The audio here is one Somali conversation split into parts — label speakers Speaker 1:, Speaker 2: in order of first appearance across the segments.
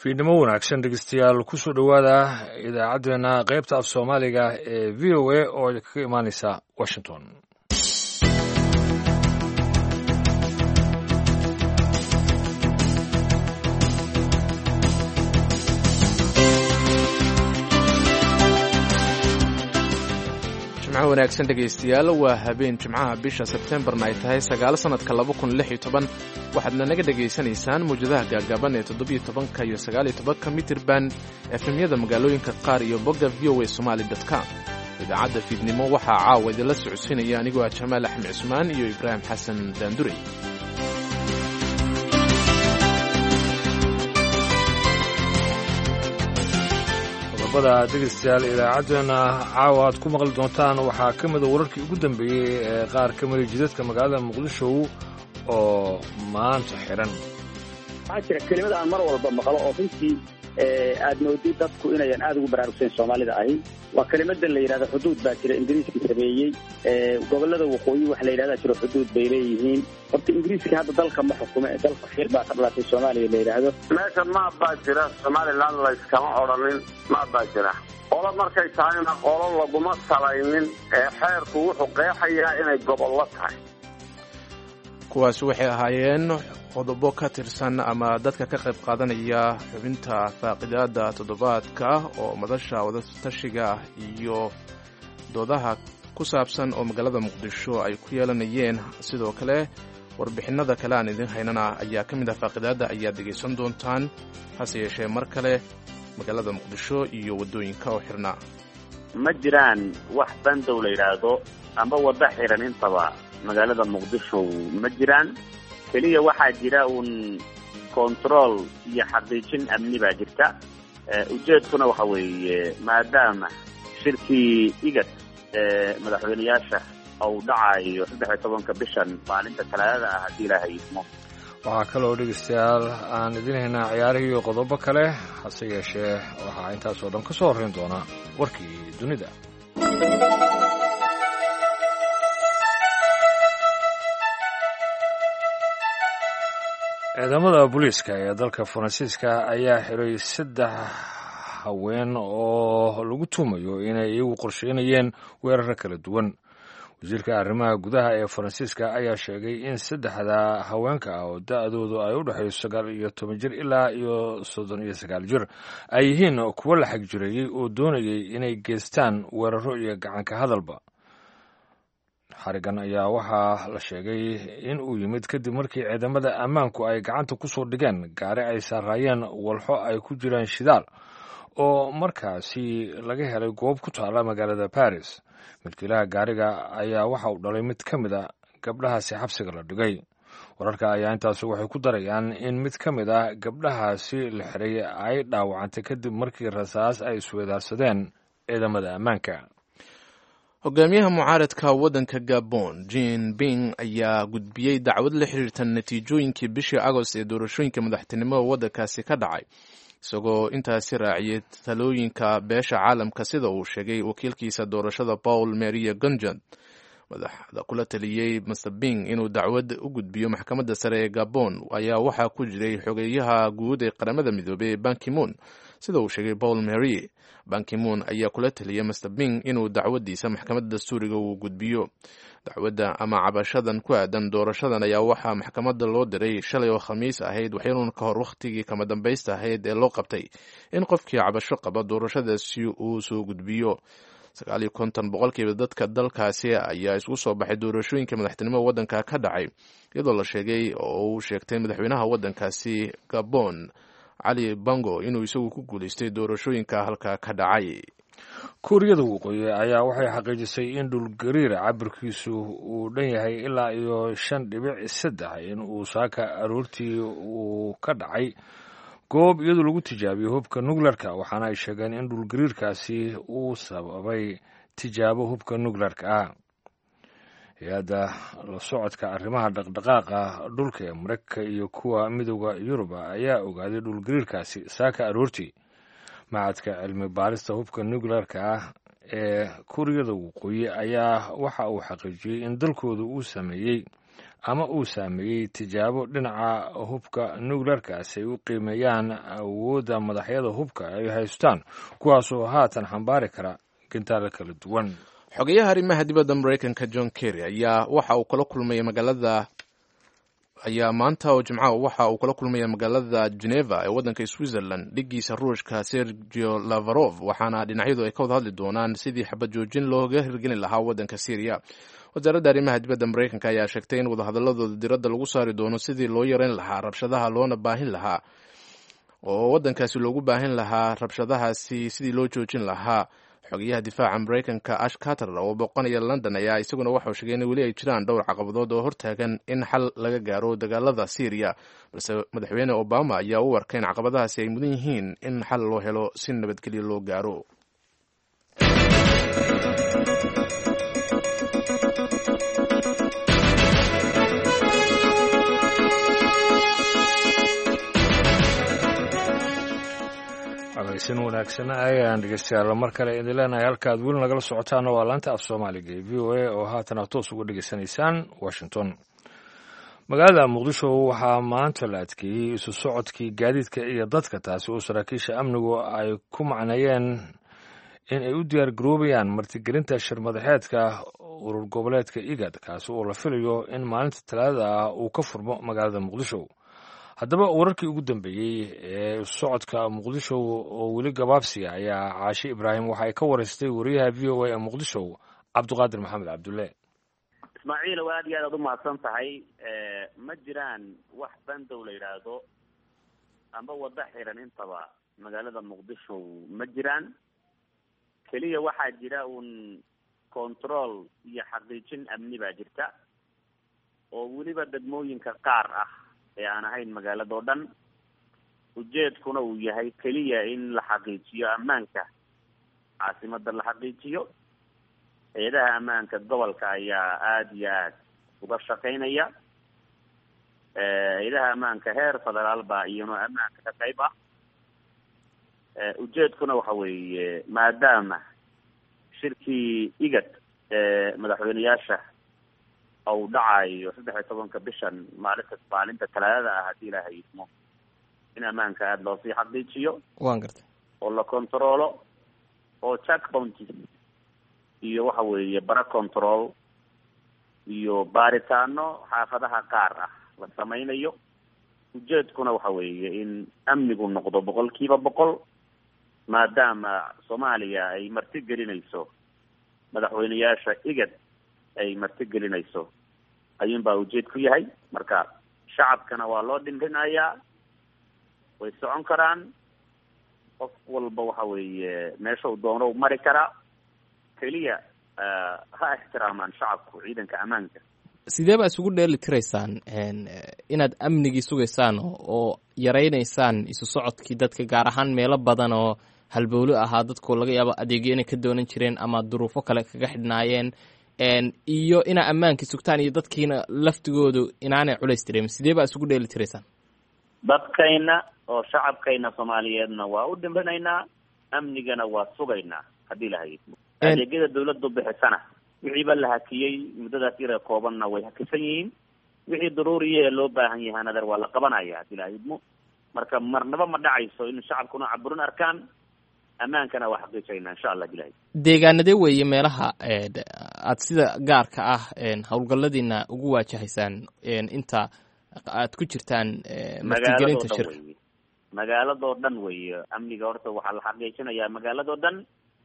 Speaker 1: fiidnimo wanaagsan dhegeystayaal kusoo dhowaada idaacaddeenna qaybta af soomaaliga ee v o a oo kaga imaaneysa washington
Speaker 2: jimco wanaagsan dhegaystayaal waa habeen jimcaha bisha sebtembarna ay tahay sagaalo sannadka laba kun lix iyo toban waxaadna naga dhegaysanaysaan mawjadaha gaagaaban ee toddobiyo tobanka iyo sagaaliyo tobanka mitirban efemyada magaalooyinka qaar iyo bogga v o a somali com idaacadda fiidnimo waxaa caawa idinla socodsiinaya anigoo ah jamaal axmed cusmaan iyo ibraahim xasan daandurey
Speaker 1: qodobada dhegeystayaal idaacaddeenna caawa aad ku maqli doontaan waxaa ka mida wararkii ugu dambeeyey ee qaar ka mida jidadka magaalada muqdisho oo maanta xiran
Speaker 3: waxaa jira kelimada aan mar walba maqlo oo runtii aad moodid dadku inayan aada ugu baraarugsayn soomaalida ahi waa kelimada la yidhahda xuduud baa jira ingiriiska sameeyey gobolada waqooyi waxa la yidhahda jiro xuduud bay leeyihiin horta ingiriiska hadda dalka ma xukumo ee dalka xiir baa ka dhalatay soomaaliya la yidhaahdo
Speaker 4: meesha maab baa jira somaliland layskama odhanin maab baa jira qolo markay tahayna qolo laguma salaynin ee xeerku wuxuu qeexayaa inay gobollo tahay
Speaker 2: kuwaas waxay ahaayeen qodobo ka tirsan ama dadka ka qayb qaadanaya xubinta faaqidaada toddobaadka oo madasha wadatashiga iyo doodaha ku saabsan oo magaalada muqdisho ay ku yeelanayeen sidoo kale warbixinada kale aan idin haynana ayaa ka mid ah faaqidaadda ayaad dhegaysan doontaan hase yeeshee mar kale magaalada muqdisho iyo waddooyinka oo xirnaa
Speaker 3: ma jiraan wax bandow la yidhaahdo amba waddo xiran intaba magaalada muqdisho ma jiraan keliya waxaa jira uun control iyo xaqiijin amni baa jirta ujeedkuna waxa weeye maadaama shirkii igad ee madaxweyneyaasha uu dhacayo saddex iyo tobanka bishan maalinta talaadada ah haddii ilaahay idmo
Speaker 1: waxaa kaloo dhegeystayaal aan idin haynaa ciyaarihii iyo qodobo kale hase yeeshee waxaa intaasoo dhan ka soo horrayn doona warkii dunida ciidamada booliiska ee dalka faransiiska ayaa xiray saddex haween oo lagu tuumayo inay iyagu qorsheynayeen weeraro kala duwan wasiirka arrimaha gudaha ee faransiiska ayaa sheegay in saddexda haweenka ah oo da-doodu ay u dhexayso sagaal iyo toban jir ilaa iyo soddon iyo sagaal jir ay yihiin kuwo la xag jireeyey oo doonayay inay geystaan weeraro iyo gacanka hadalba xarigan ayaa waxaa la sheegay in uu yimid kadib markii ciidamada ammaanku ay gacanta ku soo dhigeen gaari ay saaraayeen walxo ay ku jiraan shidaal oo markaasi laga helay goob ku taalla magaalada baris milkiilaha gaariga ayaa waxa uu dhalay mid ka mid a gabdhahaasi xabsiga la dhigay wararka ayaa intaasi waxay ku darayaan in mid ka mid a gabdhahaasi la xiray ay dhaawacantay kadib markii rasaas ay isweedaarsadeen ciidamada ammaanka
Speaker 2: hogaamiyaha mucaaradka waddanka gabon jin bing ayaa gudbiyey dacwad la xiriirta natiijooyinkii bishii agost ee doorashooyinka madaxtinimada waddankaasi ka dhacay isagoo intaasi raaciyay talooyinka beesha caalamka sida uu sheegay wakiilkiisa doorashada paul maria gonjad madaxda kula taliyey master bing inuu dacwad u gudbiyo maxkamadda sare ee gabon ayaa waxaa ku jiray xogeeyaha guud ee qaramada midoobey ee bankimoon sida uu sheegay paul marie bankimoon ayaa kula taliyay master bing inuu dacwadiisa maxkamadda dastuuriga uu gudbiyo dacwadda ama cabashadan ku aadan doorashadan ayaa waxaa maxkamadda loo diray shalay oo khamiis ahayd waxyanuun ka hor wakhtigii kama dambaysta ahayd ee loo qabtay in qofkii cabasho qaba doorashadaasi uu soo gudbiyo sagaal iyo konton boqolkiiba dadka dalkaasi ayaa isugu soo baxay doorashooyinka madaxtinimada waddanka ka dhacay iyadoo la sheegay oo uu sheegtay madaxweynaha waddankaasi gabon cali bango inuu isagu ku guulaystay doorashooyinka halka ka dhacay
Speaker 1: kuuriyada waqooyi ayaa waxay xaqiijisay in dhulgariira cabirkiisu uu dhan yahay ilaa iyo shan dhibic saddex in uu saaka aroortii uu ka dhacay goob iyadoo lagu tijaabiyo hubka nukleerka waxaana ay sheegeen in dhulgariirkaasi uu sababay tijaabo hubka nukleerka ah hay-adda la socodka arrimaha dhaqdhaqaaqa dhulka ee mareykanka iyo kuwa midooda yuruba ayaa ogaaday dhulgariirkaasi saaka aroortii macadka cilmi baarista hubka nukleerka ah ee kuuriyada waqooyi ayaa waxa uu xaqiijiyey in dalkooda uu sameeyey ama uu saameeyey tijaabo dhinaca hubka nuclearkaas ay u qiimeeyaan awoodda madaxyada hubka ay haystaan kuwaasoo haatan xambaari kara gantaalo kala duwan
Speaker 2: xogeyaha arrimaha dibadda maraykanka john kerry ayaa waxa uu kala kulmaya magaalada ayaa maanta oo jimcaha waxa uu kala kulmaya magaalada geneva ee waddanka switzerland dhigiisa ruushka sergio lavarov waxaana dhinacyadu ay ka wada hadli doonaan sidii xabad joojin looga hirgelin lahaa waddanka syriya wasaaradda arrimaha dibadda maraykanka ayaa sheegtay in wadahadaladooda diradda lagu saari doono sidii loo yareyn lahaa rabshadaha loona baahin lahaa oo waddankaasi loogu baahin lahaa rabshadahaasi sidii loo joojin lahaa xogeyaha difaaca maraykanka ash carter oo booqanaya london ayaa isaguna waxau sheegay in weli ay jiraan dhowr caqabadood oo hortaagan in xal laga gaaro dagaalada syriya balse madaxweyne obama ayaa u arkay in caqabadahaasi ay mudan yihiin in xal loo helo si nabadgelyo loo gaaro
Speaker 1: sin wanaagsan ayaan dhegeystayaal mar kale idin leenahay halkaad weli nagala socotaana waa laanta af soomaaliga ee v o a oo haatan aad toos uga dhegeysanaysaan washington magaalada muqdisho waxaa maanta la adkeeyey isu socodkii gaadiidka iyo dadka taasi oo saraakiisha amnigu ay ku macneeyeen in ay u diyaar garoobayaan martigelinta shirmadaxeedka urur goboleedka igad kaasi oo la filayo in maalinta talaadada ah uu ka furmo magaalada muqdisho haddaba wararkii ugu dambeeyey ee socodka muqdisho oo weli gabaabsiya ayaa caashe ibraahim waxa ay ka wareystay wariyaha v o a ee muqdisho cabdiqaadir maxamed cabdulle
Speaker 3: ismaaciilow aad iyo aad aad umahadsan tahay ma jiraan wax bandow la yidhaahdo amba wado xiran intaba magaalada muqdisho ma jiraan keliya waxaa jira uun control iyo xaqiijin amni baa jirta oo weliba degmooyinka qaar ah ee aan ahayn magaaladao dhan ujeedkuna uu yahay keliya in la xaqiijiyo ammaanka caasimada la xaqiijiyo hay-adaha ammaanka gobolka ayaa aada iyo aad uga shaqaynaya hay-adaha ammaanka heer federaal baa iyano ammaanka ka qayb ah ujeedkuna waxa weeye maadaama shirkii igad ee madaxweyneyaasha ou dhacayo saddex iyo tobanka bishan maalinta maalinta talaadada ah haddii ilaahay idmo in ammaanka aada loosii xaqiijiyo
Speaker 5: wan gartay
Speaker 3: oo la controlo oo jack bounty iyo waxa weeye bara control iyo baaritaano xaafadaha qaar ah la samaynayo ujeedkuna waxa weeye in amnigu noqdo boqol kiiba boqol maadaama soomaaliya ay marti gelinayso madaxweyneyaasha igad ay marti gelinayso ayuun baa ujeed ku yahay marka shacabkana waa loo dhimrinayaa way socon karaan qof walba waxa weeye meesha u doono mari karaa keliya ha ixtiraamaan shacabku ciidanka ammaanka
Speaker 5: sidee baa isugu dheeli tiraysaan inaad amnigii sugaysaan oo yaraynaysaan isu socodkii dadka gaar ahaan meelo badan oo halbowlo ahaa dadku laga yaabo adeegyo inay ka doonan jireen ama duruufo kale kaga xidhnaayeen iyo inaa ammaankii sugtaan iyo dadkiina laftigoodu inaanay culays tireemin sidee baa isugu dheeli tiraysaan
Speaker 3: dadkayna oo shacabkayna soomaaliyeedna waa u dhimrinaynaa amnigana waa sugaynaa haddii lahayd adeegyada dawladdu bixisana wixiiba la hakiyey muddadaas yara koobanna way hakisan yihiin wixii daruuriya ee loo baahan yahay nader waa la qabanaya haddii lahaydmo marka marnaba ma dhacayso in shacabkuna caburin arkaan ammaankana waa xaqiijayna insha allah bilahi
Speaker 5: deegaanadee weeye meelaha aad sida gaarka ah howlgalladiina ugu waajahaysaan inta aad ku jirtaan martigelinta shirka
Speaker 3: weye magaaladoo dhan weeye amniga horta waxaa la xaqiijinayaa magaaladoo dhan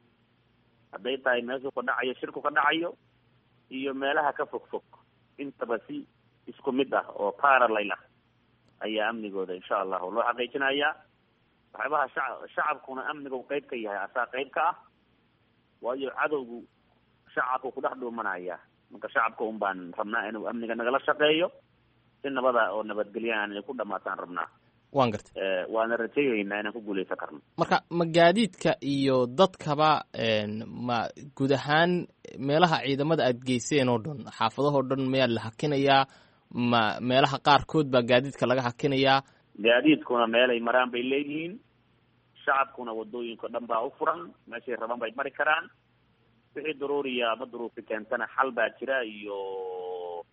Speaker 3: hadday tahay meeshuu ka dhacayo shirku ka dhacayo iyo meelaha ka fog fog intaba si isku mid ah oo paralel ah ayaa amnigooda insha allahu loo xaqiijinayaa waxyaabaha shaca shacabkuna amnigu qeyb ka yahay asaa qeyb ka ah waayo cadowgu shacabku ku dhex dhuumanaya marka shacabka un baan rabnaa inuu amniga nagala shaqeeyo si nabada oo nabadgelyahan inay ku dhamaataan rabnaa
Speaker 5: wan gartay
Speaker 3: waana rajaynaynaa inaan ku guuleysan karno
Speaker 5: marka ma gaadiidka iyo dadkaba ma guud ahaan meelaha ciidamada aad geyseen oo dhan xaafadahoo dhan mayaa la hakinayaa ma meelaha qaarkood baa gaadiidka laga hakinayaa
Speaker 3: gaadiidkuna meelay maraan bay leeyihiin shacabkuna wadooyinka dhan baa u furan meeshay rabaan bay mari karaan wixii daruuriya ama duruufi keentana xal baa jira iyo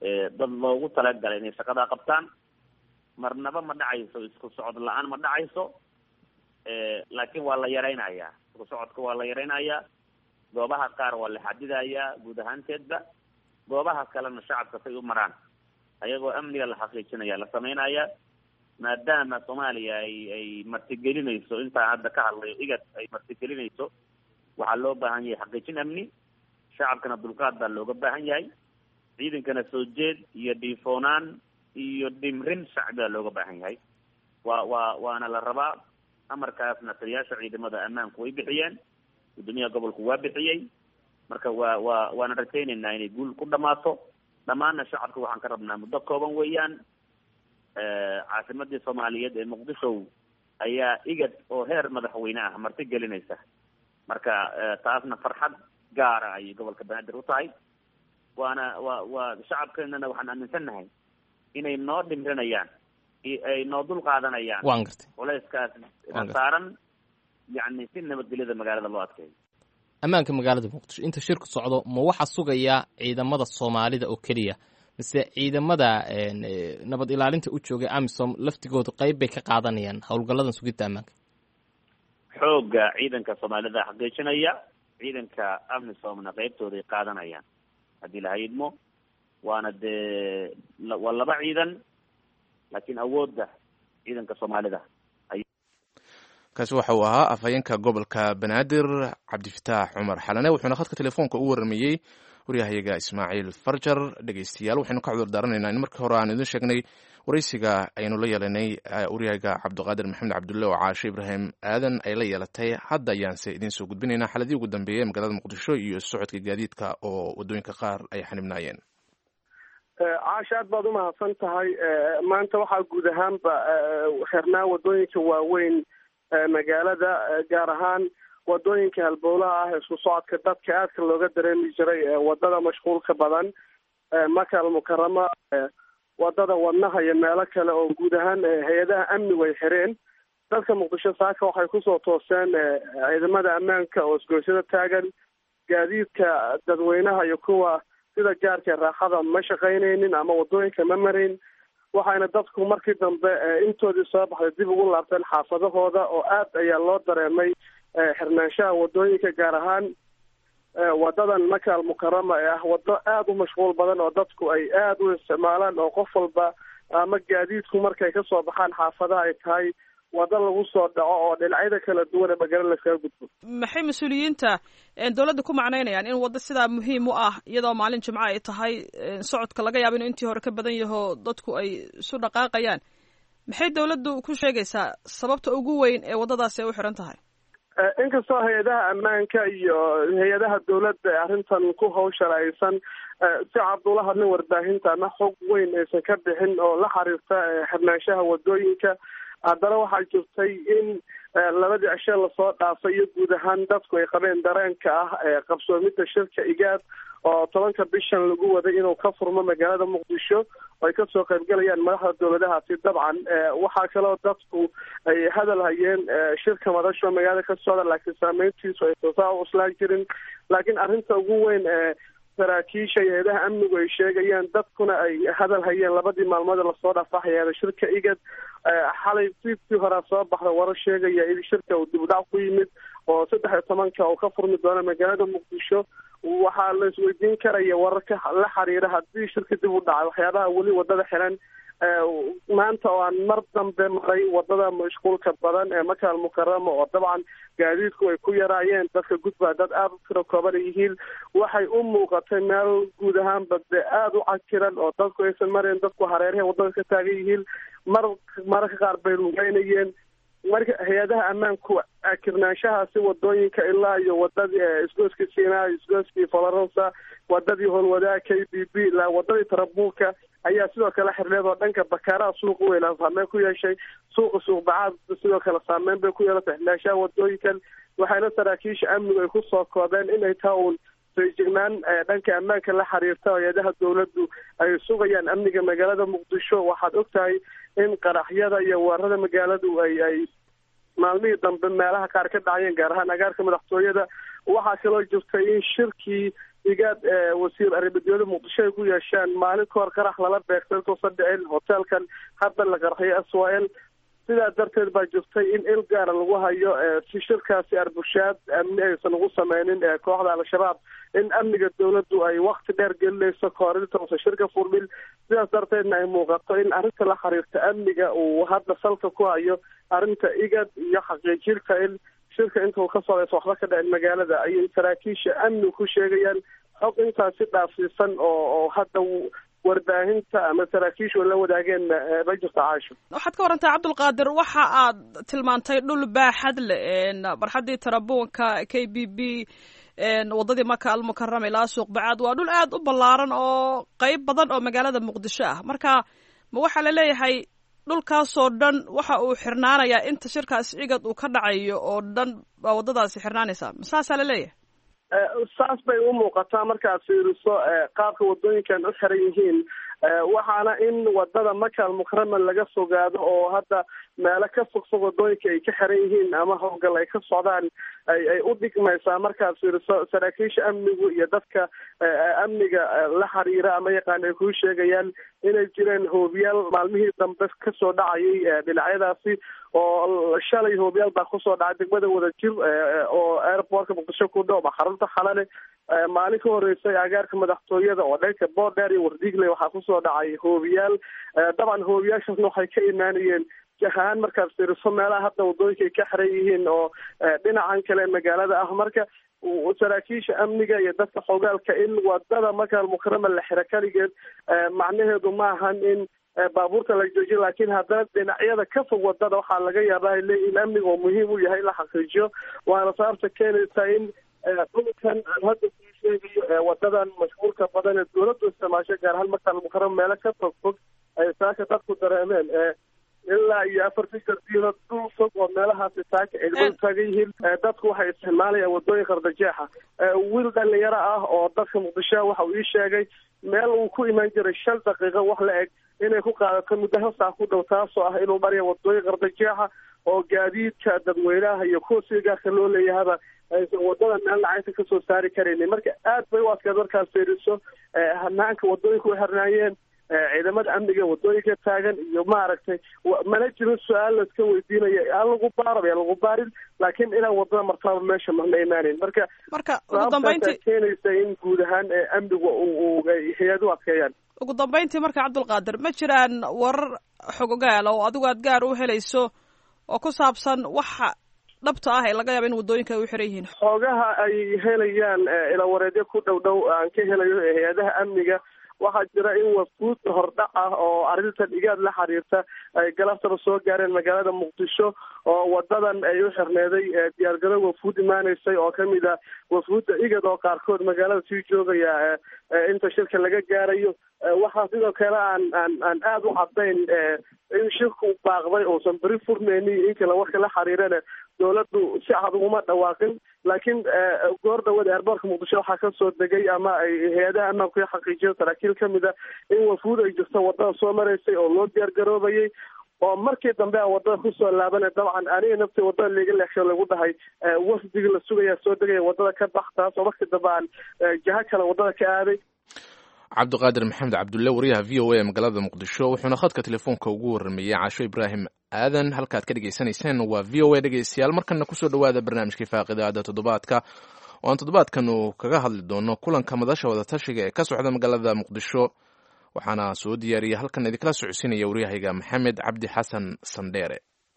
Speaker 3: dad loogu talagalay inay shaqadaa qabtaan marnaba ma dhacayso isku socod la-aan ma dhacayso laakiin waa la yaraynayaa isku socodka waa la yaraynayaa goobaha qaar waa la xadidayaa guud ahaanteedba goobaha kalena shacabka say u maraan ayagoo amniga la xaqiijinaya la sameynaya maadaama soomaaliya ay ay martigelinayso intaan hadda ka hadlayo igad ay martigelinayso waxaa loo baahan yahay xaqiijin amni shacabkana dulqaad baa looga baahan yahay ciidankana soo jeed iyo dhiifoonaan iyo dhimrin shacbigaa looga baahan yahay waa waa waana la rabaa amarkaasna taliyaasha ciidamada ammaanku way bixiyeen guddoomiyaha gobolku waa bixiyey marka waa waa waana rajaynaynaa inay guul ku dhamaato dhammaanna shacabka waxaan ka rabnaa muddo kooban weeyaan caasimadii soomaaliyeed ee muqdisho ayaa igad oo heer madaxweyne ah marti gelinaysa marka taasna farxad gaara ayay gobolka banaadir u tahay waana waa waa shacabkeenana waxaan aaminsannahay inay noo dhimrinayaan ay noo dul qaadanayaan
Speaker 5: waan gartay
Speaker 3: culayskaas
Speaker 5: Waan gartay.
Speaker 3: saaran yacni si nabadgelyada magaalada loo adkeeyo
Speaker 5: ammaanka magaalada muqdisho inta shirku socdo ma waxaa sugaya ciidamada soomaalida oo keliya mise ciidamada een, eh, nabad ilaalinta u joogay amisom laftigooda qayb bay ka qaadanayaan howlgalladan sugidda ammaanka
Speaker 3: xoogga ciidanka soomaalida xaqiijinaya ciidanka amisomna qeybtooday qaadanayaan haddii la hayidmo waana dee la- waa laba ciidan laakiin awoodda ciidanka soomaalida
Speaker 2: kaasi waxa uu ahaa afhayeenka gobolka banaadir cabdifataax cumar xalane wuxuuna khadka telefoonka u waramayey waryahayaga ismaaciil farjar dhegeystayaal waxaynu ka cudur daaranaynaa in markii hore aan idin sheegnay waraysiga aynu la yeelanay eh, waryahaga cabdiqaadir maxamed cabdulle oo caashe ibraahim aadan ay la yeelatay hadda ayaanse idiin soo gudbinaynaa xaladii ugu dambeeyey ee magaalada muqdisho iyo socodka gaadiidka oo waddooyinka qaar ay xanibnaayeen
Speaker 6: caasha aad baad umahadsan tahay maanta waxaa guud ahaanba xirnaa wadooyinka waaweyn ee magaalada eh, gaar ahaan wadooyinka halbowlaha ah isku socodka dadka aadka looga dareemi jiray ee wadada mashquulka badan ee maka almukarama ee wadada wadnaha iyo meelo kale oo guud ahaan eh, hay-adaha amnigu ay xireen dadka muqdisho saaka waxay kusoo tooseen eh, ciidamada ammaanka oo isgoysyada taagan gaadiidka dadweynaha iyo kuwa sida gaarka raaxada ma shaqaynaynin ama wadooyinka ma marayn waxayna dadku markii dambe eh, intoodii soo baxday dib ugu laabteen xaafadahooda oo aad ayaa loo dareemay eh, xirnaanshaha wadooyinka gaar ahaan eh, wadadan maka almukarama ee ah wado aada u mashquul badan oo dadku ay aada u isticmaalaan oo qof walba ama gaadiidku markay kasoo baxaan xaafadaha ay tahay wado lagu soo dhaco oo dhinacyada kala duwan ee magaalada laskaga gudbo
Speaker 7: maxay mas-uuliyiinta een, dowladda ku macnaynayaan in waddo sidaa muhiim u ah iyadoo maalin jimco ay tahay een, socodka laga yaabo inuu intii hore ka badan yaho dadku ay isu dhaqaaqayaan maxay dowladdu ku sheegaysaa sababta ugu weyn ee waddadaasi ay u xiran tahay
Speaker 6: Eh, inkastoo hay-adaha ammaanka iyo hay-adaha dowladda ee arrintan ku hawshan aysan eh, si cad ula hadlin warbaahinta ama xog weyn aysan ka bixin oo la xiriirta eh, xirnaanshaha wadooyinka haddana waxaa jirtay in eh, labadii cishe lasoo dhaafay iyo guud ahaan dadku ay qabeen dareenka ah ee qabsoomidda shirka igaad oo tobanka bishan lagu waday inuu ka furmo magaalada muqdisho oo ay kasoo qaybgalayaan madaxda dowladahaasi dabcan eh, waxaa kaloo dadku ay hadal hayeen eh, shirka madasho magaalada ka socda laakiin saameyntiisu ay soosaa u uslaan jirin laakiin arrinta ugu weyn ee saraakiisha iyo hay-adaha amnigu ay sheegayaan dadkuna ay hadal hayeen labadii maalmood ee lasoo dhaafaxayaada shirka igad eh, xalay fiidkii horaa soo baxda warar sheegaya in shirka uu dib u dhac ku yimid oo saddex iyo tobanka uu ka furmi doono magaalada muqdisho waxaa la isweydiin karaya wararka la xiriira haddii shirka dib u dhacay waxyaabaha weli wadada xiran eh, maanta oo aan mar dambe maray wadada mashquulka badan ee maka almukarama oo dabcan gaadiidku ay ku yaraayeen dadka gudbaa dad aada u tiro kooban ay yihiin waxay u muuqatay meel guud ahaanba dee aada u cakiran oo dadku aysan marayn dadku hareerahay wadada ka taagan yihiin mar mararka qaar bay lugeynayeen marka hay-adaha ammaanku akirnaanshahaasi wadooyinka ilaa iyo wadadii eh, isgooskii sinaa isgooskii falarosa wadadii howlwadaha k b b ilaa wadadii tarabuulka ayaa sidoo kale xirneed oo dhanka bakaaraha suuqa weyn aan saameyn ku yeeshay suuqa suuqbacaad sidoo kale saameyn bay ku yeelatay xirnaanshaha wadooyinkan waxayna saraakiisha amnigu ay kusoo koobeen inay taa uun feejignaan eh, dhanka ammaanka la xiriirta hay-adaha dowladdu ay sugayaan amniga magaalada muqdisho waxaad ogtahay in qaraxyada iyo weerarada magaaladu ay ay maalmihii dambe meelaha qaar ka dhacayeen gaar ahaan agaarka madaxtooyada waxaa kaloo jirtay in shirkii igaad wasiir arrimadyada muqdisho ay ku yeesheen maalin ka hor qarax lala beegtay intuusan dhicin hoteelkan hadda la qarxiyo aswael sidaa darteed baa jirtay in il gaara lagu hayo si shirkaasi arbushaad amni aysan ugu sameynin kooxda al-shabaab in amniga dawladdu ay wakti dheer gelinayso kahor intausan shirka furmin sidaas darteedna ay muuqato in arrinta la xiriirta amniga uu hadda salka ku hayo arrinta igad iyo xaqiijinta in shirka intuu ka socdaysa waxba ka dhicin magaalada ayay saraakiisha amni ku sheegayaan xog intaasi dhaafsiisan oo oo hadda warbaahinta ama saraakiishu la wadaageen ma jirto caasho
Speaker 7: waxaad ka warantaa cabdulqaadir waxa aad tilmaantay dhul baaxad leh barxaddii tarabuunka k b b waddadii maka almukarama ilaa suuq bacaad waa dhul aad u ballaaran oo qeyb badan oo magaalada muqdisho ah marka ma waxaa la leeyahay dhulkaasoo dhan waxa uu xirnaanayaa inta shirkaas cigad uu ka dhacayo oo dhan baa waddadaasi xirnaanaysaa masaasaa la leeyahay
Speaker 6: saas bay u muuqataa markaad fiiriso qaabka waddooyinkan u xiran yihiin waxaana in wadada maka almukarama laga fogaado oo hadda meelo ka fogfog wadooyinka ay ka xiran yihiin ama howlgal ay ka socdaan ay ay u dhigmaysaa markaad fiiriso saraakiisha amnigu iyo dadka amniga la xiriira ama yaqaan ay kuu sheegayaan inay jireen hoobiyaal maalmihii dambe kasoo dhacayay dhinacyadaasi oo shalay hoobiyaal baa kusoo dhacay degmada wadajir oo airportka muqdisho ku dhow xarunta xalale maalin ka horeysay agaarka madaxtooyada oo dhanka boodheer iyo wardiigle waxaa kusoo dhacay hoobiyaal dabcan hoobiyaashaasna waxay ka imaanayeen jahaan markaad fiiriso meelaha hadda wadooyinka ay ka xiran yihiin oo dhinacan kale magaalada ah marka saraakiisha amniga iyo dadka xogaalka in wadada makaal mukarama la xiro kaligeed macnaheedu maahan in baabuurta la joojiyo laakiin haddana dhinacyada ka fog wadada waxaa laga yaabaa in amniga oo muhiim u yahay in la xaqiijiyo waana sababta keenaysa in dhulkan aan hadda kuu sheegayo wadadan mashhuurka badan ee dawladdu isticmaasho gaar ahaan makaal mukarama meelo ka fog fog ay saaka dadku dareemeen ilaa iyo afartan jardiino dhul fog oo meelahaasi taaka ciidamadu taagan yihiin dadku waxay isticmaalayaan wadooyin qardajeexa wiil dhalinyaro ah oo dadka muqdisho waxa uu ii sheegay meel uu ku imaan jiray shan daqiiqo wax la eg inay ku qaadato muddo hal saac ku dhow taasoo ah inuu maraya wadooyin qardajeexa oo gaadiidka dadweynaha iyo kuwa sida gaarka loo leeyahaba aysan wadada meel lacagta kasoo saari karaynin marka aad bay u adkaad markaad fiiriso hanaanka wadooyinka u xirnaayeen ciidamada amniga wadooyinka taagan iyo maaragtay mana jirin su-aal laiska weydiinaya aan lagu baaraba aan lagu baarin laakiin inaan wadada martaaba meesha marna imaaneyn marka
Speaker 7: marka ugu dambeyntii
Speaker 6: keenaysa in guud ahaan amnigu uu hay-adu adkeeyaan
Speaker 7: ugu dambeyntii marka cabdulqaadir ma jiraan warar xogogaal oo adigu aad gaar u helayso oo ku saabsan waxa dhabta ah ee laga yaaba in wadooyinka ay u xiran yihiin
Speaker 6: xoogaha ay helayaan ilawareedyo ku dhow dhow aan ka helayo hay-adaha amniga waxaa jira in wafuud hordhac ah oo arrintan igaad la xiriirta ay galabtaba soo gaareen magaalada muqdisho oo wadadan ay u xirneeday diyaargaro wafuud imaaneysay oo kamid a wafuudda igad oo qaarkood magaalada sii joogaya inta shirka laga gaarayo waxaa sidoo kale aan aan aan aada u cadayn in shirku baaqday uusan beri furmeyni inkala warka la xiriirana dawladdu si cad uguma dhawaaqin laakiin goor dhawada airboortka muqdisho waxaa kasoo degay ama ay hay-adaha ammaanku ka xaqiijiyeen saraakiil kamid a in wafuud ay jirto wadada soo maraysay oo loo diyaar garoobayay oo markii dambe aan wadada kusoo laabana dabcan aniga nafti wadada liiga leexsho lagu dhahay wafdiga la sugaya soo degaya wadada ka bax taas oo markii dambe aan jaha kale wadada ka aaday
Speaker 2: cabdiqaadir maxamed cabdulle wariyaha v o a ee magaalada muqdisho wuxuuna khadka telefoonka ugu warrameeyey caasho ibraahim aadan halkaad ka dhegaysanayseen waa v o a dhegeystayaal markana kusoo dhowaada barnaamijkii faaqidaada toddobaadka oo aan toddobaadkan uu kaga hadli doono kulanka madasha wadatashiga ee ka socda magaalada muqdisho waxaana soo diyaariyay halkan idinkala socodsiinaya waryahayga maxamed cabdi xasan sandheere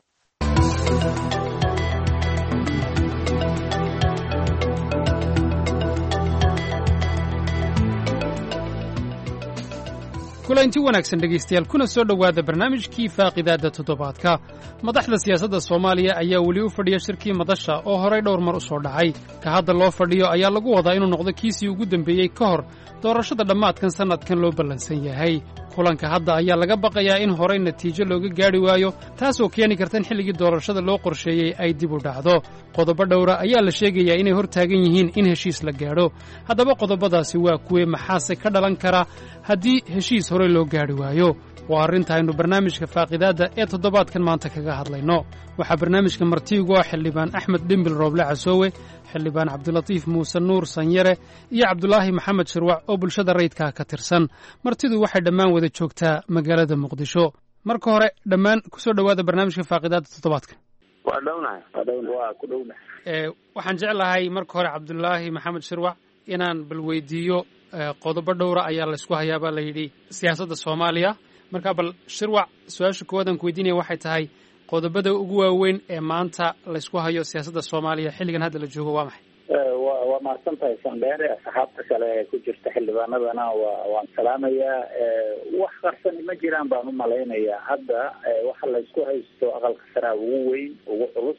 Speaker 8: kulanti wanaagsan dhegaystayaal kuna soo dhowaada barnaamijkii faaqidaadda toddobaadka madaxda siyaasadda soomaaliya ayaa weli u fadhiya shirkii madasha oo horay dhowr mar u soo dhacay ka hadda loo fadhiyo ayaa lagu wadaa inuu noqdo kiisii ugu dembeeyey ka hor doorashada dhammaadkan sannadkan loo ballansan yahay kulanka hadda ayaa laga baqayaa in horay natiijo looga gaadhi waayo taasoo keeni karta in xilligii doorashada loo qorsheeyey ay dib u dhacdo qodobo dhowra ayaa la sheegayaa inay hor taagan yihiin in heshiis la gaadho haddaba qodobadaasi waa kuwe maxaase ka dhalan kara haddii heshiis horey loo gaadhi waayo waa arrinta aynu barnaamijka faaqidaadda ee toddobaadkan maanta kaga hadlayno waxaa barnaamijka martiigu ah xildhibaan axmed dhimbil rooble casoowe xildhibaan cabdilatiif muuse nuur sanyare iyo cabdulaahi maxamed shirwac oo bulshada rayidkaa ka tirsan martidu waxay dhammaan wada joogtaa magaalada muqdisho marka hore dhammaan kusoo dhowaada barnaamijka faaqidaada toddobaadka
Speaker 4: waa dhownahay waa dhowna waa ku dhownahay
Speaker 8: waxaan jeclahay marka hore cabdulaahi maxamed shirwac inaan bal weydiiyo qodobo dhowra ayaa laysku hayaabaa la yidhi siyaasadda soomaaliya marka bal shirwac su-aasha koowaad aan ku weydiinaya waxay tahay qodobada ugu waaweyn ee maanta laysku hayo siyaasadda soomaaliya xilligan hadda la joogo waa maxay
Speaker 9: wa waa mahadsan tahay sandheere asxaabta kale ee ku jirta xildhibaanadana wa waan salaamayaa wax qarsani ma jiraan baan u malaynayaa hadda waxa laysku haysto aqalka saraa ugu weyn ugu culus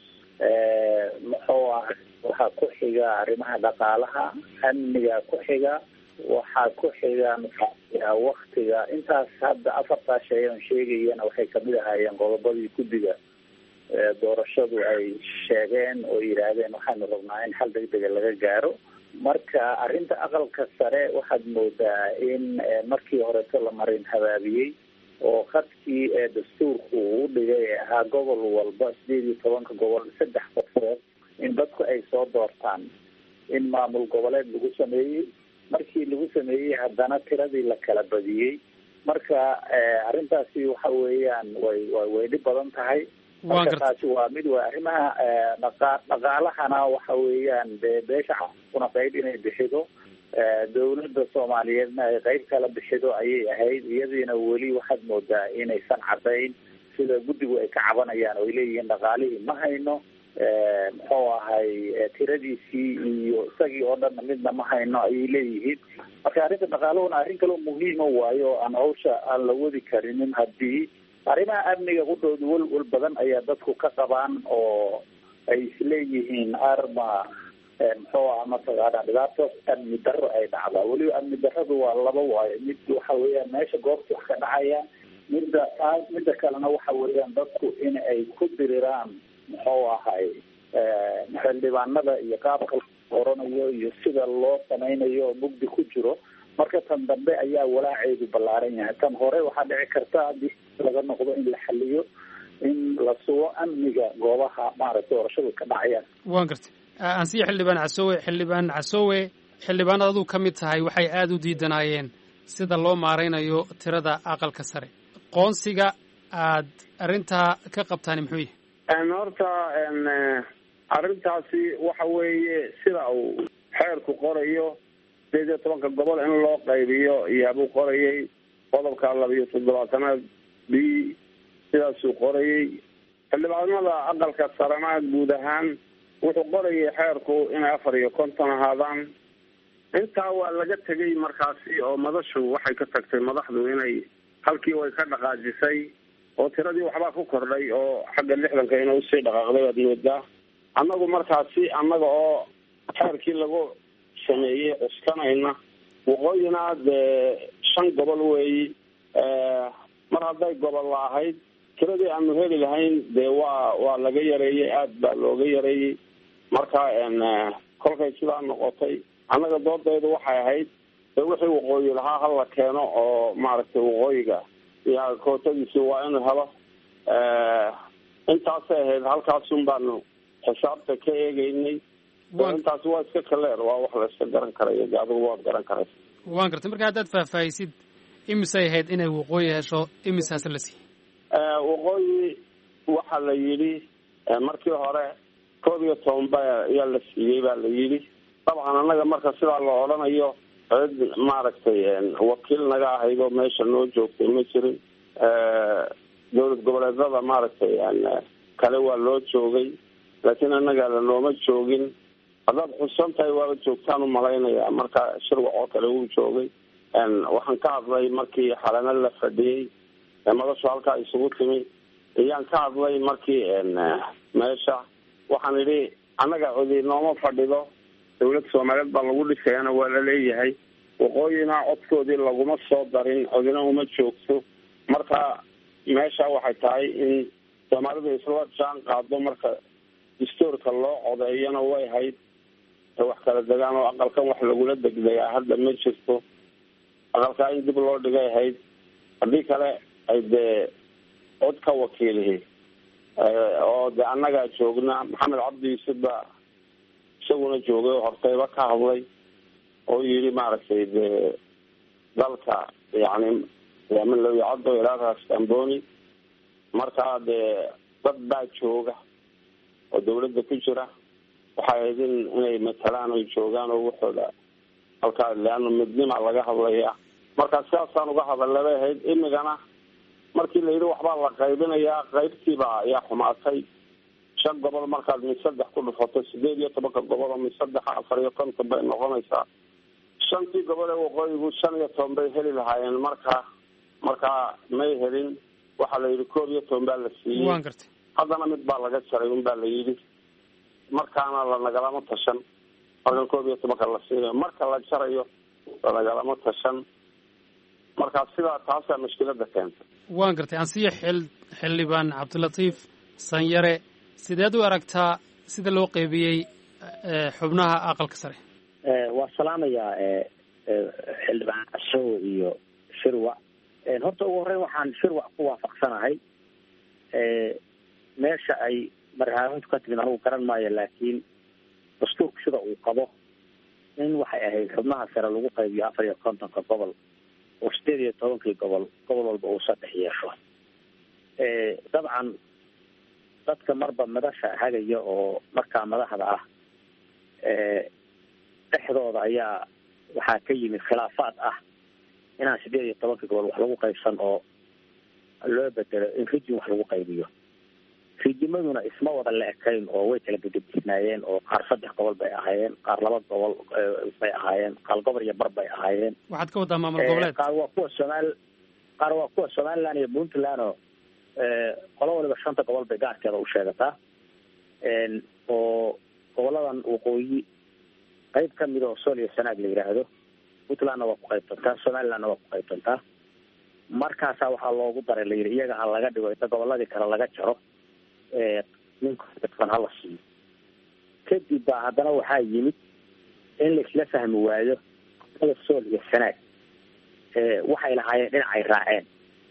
Speaker 9: muxuu ah waxaa ku xiga arrimaha dhaqaalaha amniga ku xiga waxaa ku xiga waktiga intaas hadda afartaa shay aan sheegayana waxay kamid ahaayeen qodobadii guddiga doorashadu ay sheegeen oo yidhaahdeen waxaanu rabnaa in xal degdega laga gaaro marka arrinta aqalka sare waxaad moodaa in markii horeto la marin habaabiyey oo khadkii ee dastuurku uu dhigay ee ahaa gobol walba sideed iyo tobanka gobol saddex qofood in dadku ay soo doortaan in maamul goboleed lagu sameeyey markii lagu sameeyey haddana tiradii la kala badiyey marka arrintaasi waxa weeyaan way way dhib badan tahay marka taasi waa mid waa arrimaha dhaqa dhaqaalahana waxa weeyaan dee beesha kuna qayb inay bixido dawladda soomaaliyeedna ay qayb kala bixido ayay ahayd iyadiina weli waxaad moodaa inaysan cadayn sida guddigu ay ka cabanayaan oo ay leeyihiin dhaqaalihii ma hayno muxuu ahay tiradiisii iyo isagii oo dhanna midna ma hayno ayay leeyihiin marka arrinta dhaqaaluhuna arrin kaloo muhiima waayo aan hawsha aan la wadi karinin haddii arrimaha amniga qudhooda welwel badan ayaa dadku ka qabaan oo ay isleeyihiin arma muxuu ah mataqaana dhibaato amni darro ay dhacdaa weliba amni darradu waa laba waayo mid waxa weeyaan meesha goobta wax ka dhacaya midda taas midda kalena waxa weeyaan dadku in ay ku diriraan muxuu ahay xildhibaanada iyo qaabka oranayo iyo sida loo samaynayo mugdi ku jiro marka tan dambe ayaa walaaceedu ballaaran yahay tan hore waxaa dhici karta haddii laga noqdo in la xaliyo in la sugo amniga goobaha maaragtay doorashadu ka dhacayaan
Speaker 8: waan gartay ansiya xildhibaan casoowe xildhibaan casoowe xildhibaanad aduu ka mid tahay waxay aada u diidanaayeen sida loo maaraynayo tirada aqalka sare qoonsiga aad arrintaa ka qabtaan muxuu yahay
Speaker 4: horta arrintaasi waxa weeye sida uu xeerku qorayo sideed iyo tobanka gobol in loo qaybiyo iyaabuu qorayay qodobka labiyo toddobaatanaad b sidaasuu qorayay xildhibaanada aqalka sarena guud ahaan wuxuu qorayay xeerku inay afar iyo konton ahaadaan intaa waa laga tegay markaasi oo madashu waxay ka tagtay madaxdu inay halkii way ka dhaqaajisay oo tiradii waxbaa ku kordhay oo xagga lixdanka ina usii dhaqaaqday waad moodaa annagu markaasi annaga oo xeerkii lagu sameeyey cuskanayna waqooyina dee shan gobol weeyi mar hadday gobol la ahayd tiradii aanu heli lahayn dee waa waa laga yareeyey aada baa looga yareeyey marka kolkay sidaa noqotay annaga doodaydu waxay ahayd dee wixii waqooyi lahaa hala keeno oo maaragtay waqooyiga iyo kootadiisi waa inuu helo intaasay ahayd halkaasun baanu xisaabta ka eegeynay intaasi waa iska kaleer waa wax la iska garan karayo de adigu waad garan karaysa
Speaker 8: waan gartay marka haddaad faahfaahisid imisay ahayd inay waqooyi hesho imisaas la siiyey
Speaker 4: waqooyi waxaa la yidhi markii hore koob iyo toban ba ayaa la siiyey baa la yidhi dabcan annaga marka sidaa la odhanayo cid maaragtay wakiil naga ahayd oo meesha noo joogtay ma jirin dowlad goboleedada maaragtay kale waa loo joogay laakiin annaga lanooma joogin haddaad xusan tahay waaba joogtaan umalaynaya marka shirwac oo kale wuu joogay waxaan ka hadlay markii xalana la fadhiyey madashu halkaa isugu timi ayaan ka hadlay markii meesha waxaan idhi annaga codi nooma fadhido dawladda soomaaliyeed baa lagu dhisayana waa la leeyahay waqooyina codkoodii laguma soo darin codina uma joogto marka meesha waxay tahay in soomaalidu isla jaan qaado marka dastuurka loo codeeyana way hayd wax kala degaan oo aqalkan wax lagula degdegaa hadda ma jirto aqalkaa in dib loo dhigay hayd haddii kale ay dee cod ka wakiilihi oo de annagaa joogna maxamed cabdi yuusuf baa isaguna joogay oo hortayba ka hadlay oo yidhi maaragtay dee dalka yani min low yacado ilaadaas amboni markaa dee dad baa jooga oo dawladda ku jira waxay ahayd in inay matalaan oy joogaan oo waxooda halkaa leano midnima laga hadlaya marka sidaasaan uga hadalna bay ahayd imigana markii la yidhi waxbaa la qaybinayaa qaybtiiba ayaa xumaatay shan gobol markaad mid saddex ku dhufato sideed iyo tobanka gobol oo mid saddexa afar iyo konton bay noqonaysaa shantii gobol ee waqooyigu shan iyo toban bay heli lahaayeen markaa markaa may helin waxaa la yidhi koob iyo toban baa la siiyey
Speaker 8: waan gartay
Speaker 4: haddana mid baa laga jaray un baa la yidhi markaana lanagalama tashan marka koob iyo tobanka la siinayo marka la jarayo lanagalama tashan markaa sidaa taasaa mushkilada keentay
Speaker 8: waan gartay ansiya xil xildhibaan cabdilatiif sanyare sideed u aragtaa sida loo qeybiyey xubnaha aqalka sare
Speaker 9: waa salaamayaa xildhibaan cashow iyo shirwac horta ugu horreyn waxaan shirwac ku waafaqsanahay meesha ay marhaamintu ka timid anugu garan maayo laakiin dastuurku sida uu qabo in waxay ahayd xubnaha sare lagu qaybiyo afar iyo kontonka gobol oo sideed iyo tobankii gobol gobol walba uu saddex yeesho dabcan dadka marba madasha hagaya oo markaa madaxda ah dhexdooda ayaa waxaa ka yimid khilaafaad ah inaan sideed iyo tobankii gobol wax lagu qaybsan oo loo bedelo in rijin wax lagu qaybiyo rijimaduna isma wada la ekayn oo way kala gededisnaayeen oo qaar saddex gobol bay ahaayeen qaar laba gobol bay ahaayeen qaar gobol iyo bar bay ahaayeen
Speaker 8: waxaad ka waddaa maamul goboleed
Speaker 9: qaar waa kuwa somaal qaar waa kuwa somaliland iyo puntland oo qolo waliba shanta gobol bay gaarkeeda u sheegataa oo goboladan waqooyi qayb kamid oo sool iyo sanaag la yidhaahdo puntlandna waa ku qaybtantaa somalilandna waa ku qaybtantaa markaasaa waxaa loogu daray la yidhi iyaga ha laga dhigo inta goboladii kale laga jaro ninkan hala siiyo kadib baa haddana waxaa yimid in laisla fahmi waayo gobolada sool iyo sanaag waxay lahaayeen dhinacay raaceen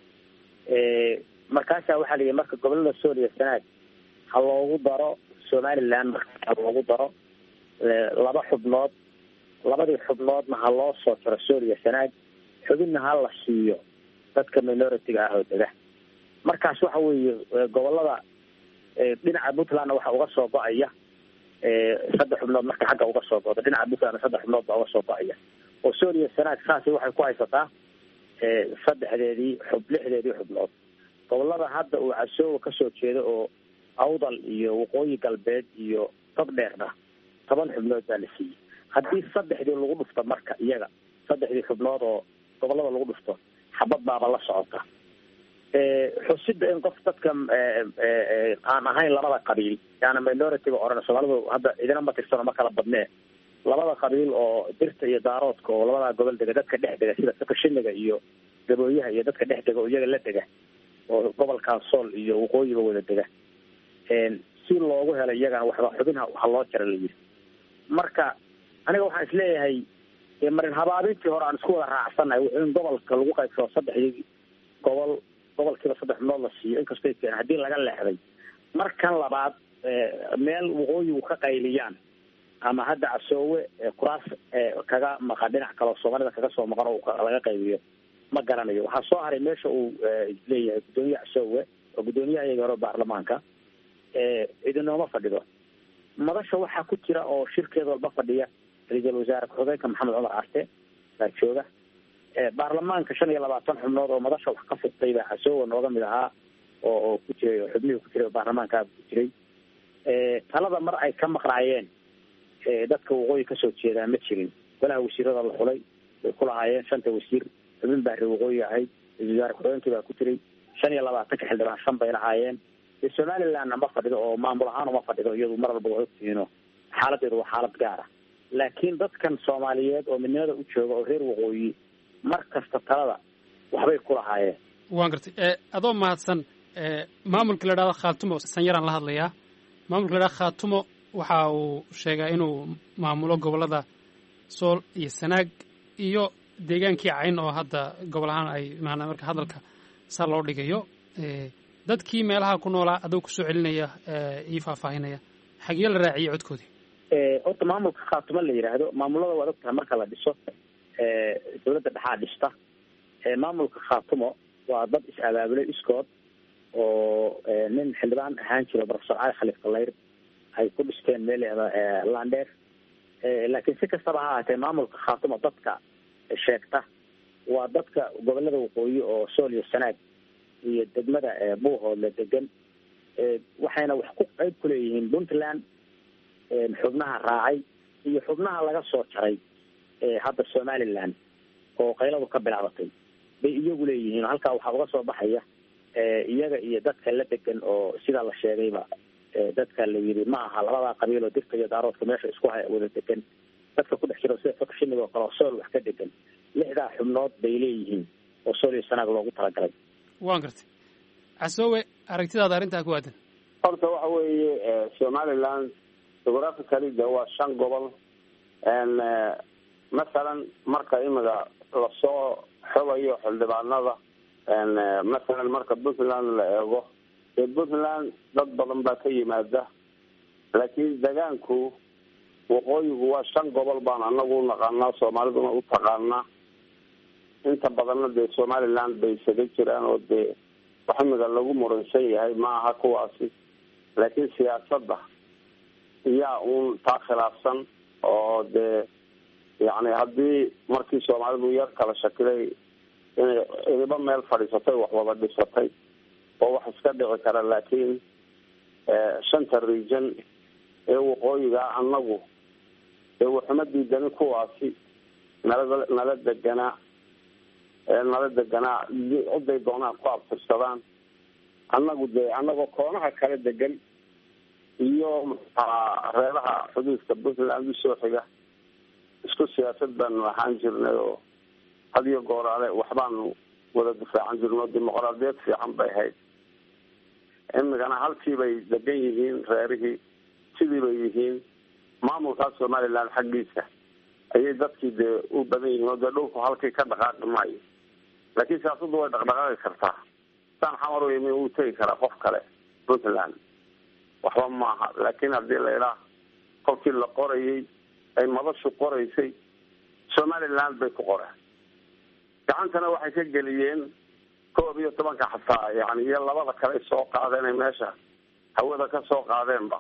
Speaker 9: markaasaa waxaa la yidhi marka gobolada sool iyo sanaag ha loogu daro somaliland marka ha loogu daro laba xubnood labadii xubnoodna ha loo soo jaro sool iyo sanaag xubinna ha la siiyo dadka minority-ga ah oo dega markaas waxa weeye gobolada dhinaca puntlandna waxa uga soo go-aya saddex xubnood marka xagga uga soo go-da dhinaca puntlandna saddex xubnood baa uga soo go-aya oo sool iyo sanaag saasi waxay ku haysataa saddexdeedii xub lixdeedii xubnood gobolada hadda uu casoowa kasoo jeedo oo awdal iyo waqooyi galbeed iyo togdheerna toban xubnood baa la siiyey haddii saddexdii lagu dhufto marka iyaga saddexdii xubnood oo gobolada lagu dhufto xabad baaba la socota xusida in qof dadka aan ahayn labada qabiil yaana minority-ga oran soomaalidu hadda idina ma tirsano ma kala badnee labada qabiil oo dirta iyo daaroodka oo labadaa gobol dega dadka dhex dega sida sakashiniga iyo gabooyaha iyo dadka dhex dega oo iyaga la dega oo gobolkan sool iyo waqooyiba wada dega si loogu helo iyagana waxba xubin ha loo jara la yidhi marka aniga waxaan isleeyahay marin habaabintii hore aan isku wada raacsannahay wuxuu in gobolka lagu qaybsado saddexdii gobol gobolkiiba saddex xubnood la siiyo inkastoo keen haddii laga leexday markan labaad meel waqooyigu ka qayliyaan ama hadda casoowe kuraas kaga maqan dhinac kaleo soomaalida kaga soo maqan oo laga qaybiyo ma garanayo waxaa soo haray meesha uu leeyahay guddoomiye casoowe oo guddoomiyaha iyaga hore baarlamaanka idinooma fadhido madasha waxaa ku jira oo shirkeed walba fadhiya ra-iisul wasaare ku-xigeenka maxamed cumar arte baa jooga baarlamaanka shan iyo labaatan xubnood oo madasha wax ka furtay baa casoowa nooga mid ahaa oo oo ku jiray oo xubnihii ku jiray oo baarlamaankaa ku jiray talada mar ay ka maqnaayeen dadka waqooyi kasoo jeedaa ma jirin golaha wasiirada la xulay bay ku lahaayeen shanta wasiir xubin baa reer waqooyi ahayd ra-isul wasaare ku-xigeenkii baa ku jiray shan iyo labaatanka xildhibaan shan bay lahaayeen somalilandna ma fadhido oo maamul ahaan uma fadhido iyadu mar walba waa ogtihiino xaaladeedu waa xaalad gaara laakiin dadkan soomaaliyeed oo midnimada u jooga oo reer waqooyi mar kasta talada waxbay ku lahaayeen
Speaker 8: waan gartay adoo mahadsan maamulka la idhahdo khaatumo sanyaraan la hadlayaa maamulka la idhahdo khaatumo waxa uu sheegaa inuu maamulo gobollada sool iyo sanaag iyo deegaankii cayn oo hadda gobol ahaan ay maanaa marka hadalka saa loo dhigayo dadkii meelaha ku noolaa adoo kusoo celinaya ii faahfaahinaya xagee la raaciyey codkoodii
Speaker 9: horta maamulka khaatumo la yidhaahdo maamulada waad og tahay marka la dhiso dawladda dhexaa dhista maamulka khaatumo waa dad is-abaabulay iskood oo nin xildhibaan ahaan jiro profesor cali khaliif kalayr ay ku dhisteen meel landheer laakiin si kastaba ha ahaatee maamulka khaatumo dadka sheegta waa dadka gobolada waqooyi oo sool iyo sanaag iyo degmada buuhoodle degan waxayna wax ku qeyb ku leeyihiin puntland xubnaha raacay iyo xubnaha laga soo jaray hadda somaliland oo qayladu ka bilaabatay bay iyagu leeyihiin oo halkaa waxaa uga soo baxaya iyaga iyo dadka la degan oo sidaa la sheegayba dadka la yidhi ma aha labadaa qabiil oo dirta iyo daaroodka meesha isku hay wada degan dadka ku dhex jiro sida fakshiniga oo kale oo sool wax ka degan lixdaa xubnood bay leeyihiin oo sool iyo sanaag loogu talagalay
Speaker 8: waan gartay casoowe aragtidaada arrintaa ku aadan
Speaker 4: horta waxa weeye somaliland geographically de waa shan gobol masalan marka imiga lasoo xogayo xildhibaanada masalan marka puntland la eego dee puntland dad badan baa ka yimaada laakiin degaanku waqooyigu waa shan gobol baan anagu unaqaanaa soomaaliduna u taqaanaa inta badanna dee somaliland bay isaga jiraan oo dee wax imiga lagu muransan yahay ma aha kuwaasi laakiin siyaasadda iyaa uun taa khilaafsan oo dee yacni haddii markii soomaalidu yar kala shakilay inay idiba meel fadhiisatay wax wada dhisatay oo wax iska dhici kara laakiin shanta region ee waqooyiga anagu ee waxuma diidani kuwaasi nala nala deganaa nala deganaa ciday doonaan ku abtirsadaan annagu dee annagoo koonaha kala degan iyo maxaa reeraha xuduudka puntland usoo xiga isku siyaasad baanu ahaan jirnay oo had iyo gooraale waxbaanu wada difaacan jirno dimuqraadiyad fiican bay ahayd imigana halkii bay degan yihiin reerihii sidii bay yihiin maamulkaa somaliland xaggiisa ayay dadkii dee u badan yihiin oo dee dhulku halkii ka dhaqaaqi maayo laakiin siyaasaddu way dhaqdhaqaaqi kartaa saan xamar u yimi uu tegi karaa qof kale puntland waxba maaha laakiin haddii la idhaa kolkii la qorayay ay madashu qoraysay somaliland bay ku qoreen gacantana waxay ka geliyeen koob iyo tobanka xataa yani iyo labada kale soo qaadeen ay meesha hawada ka soo qaadeenba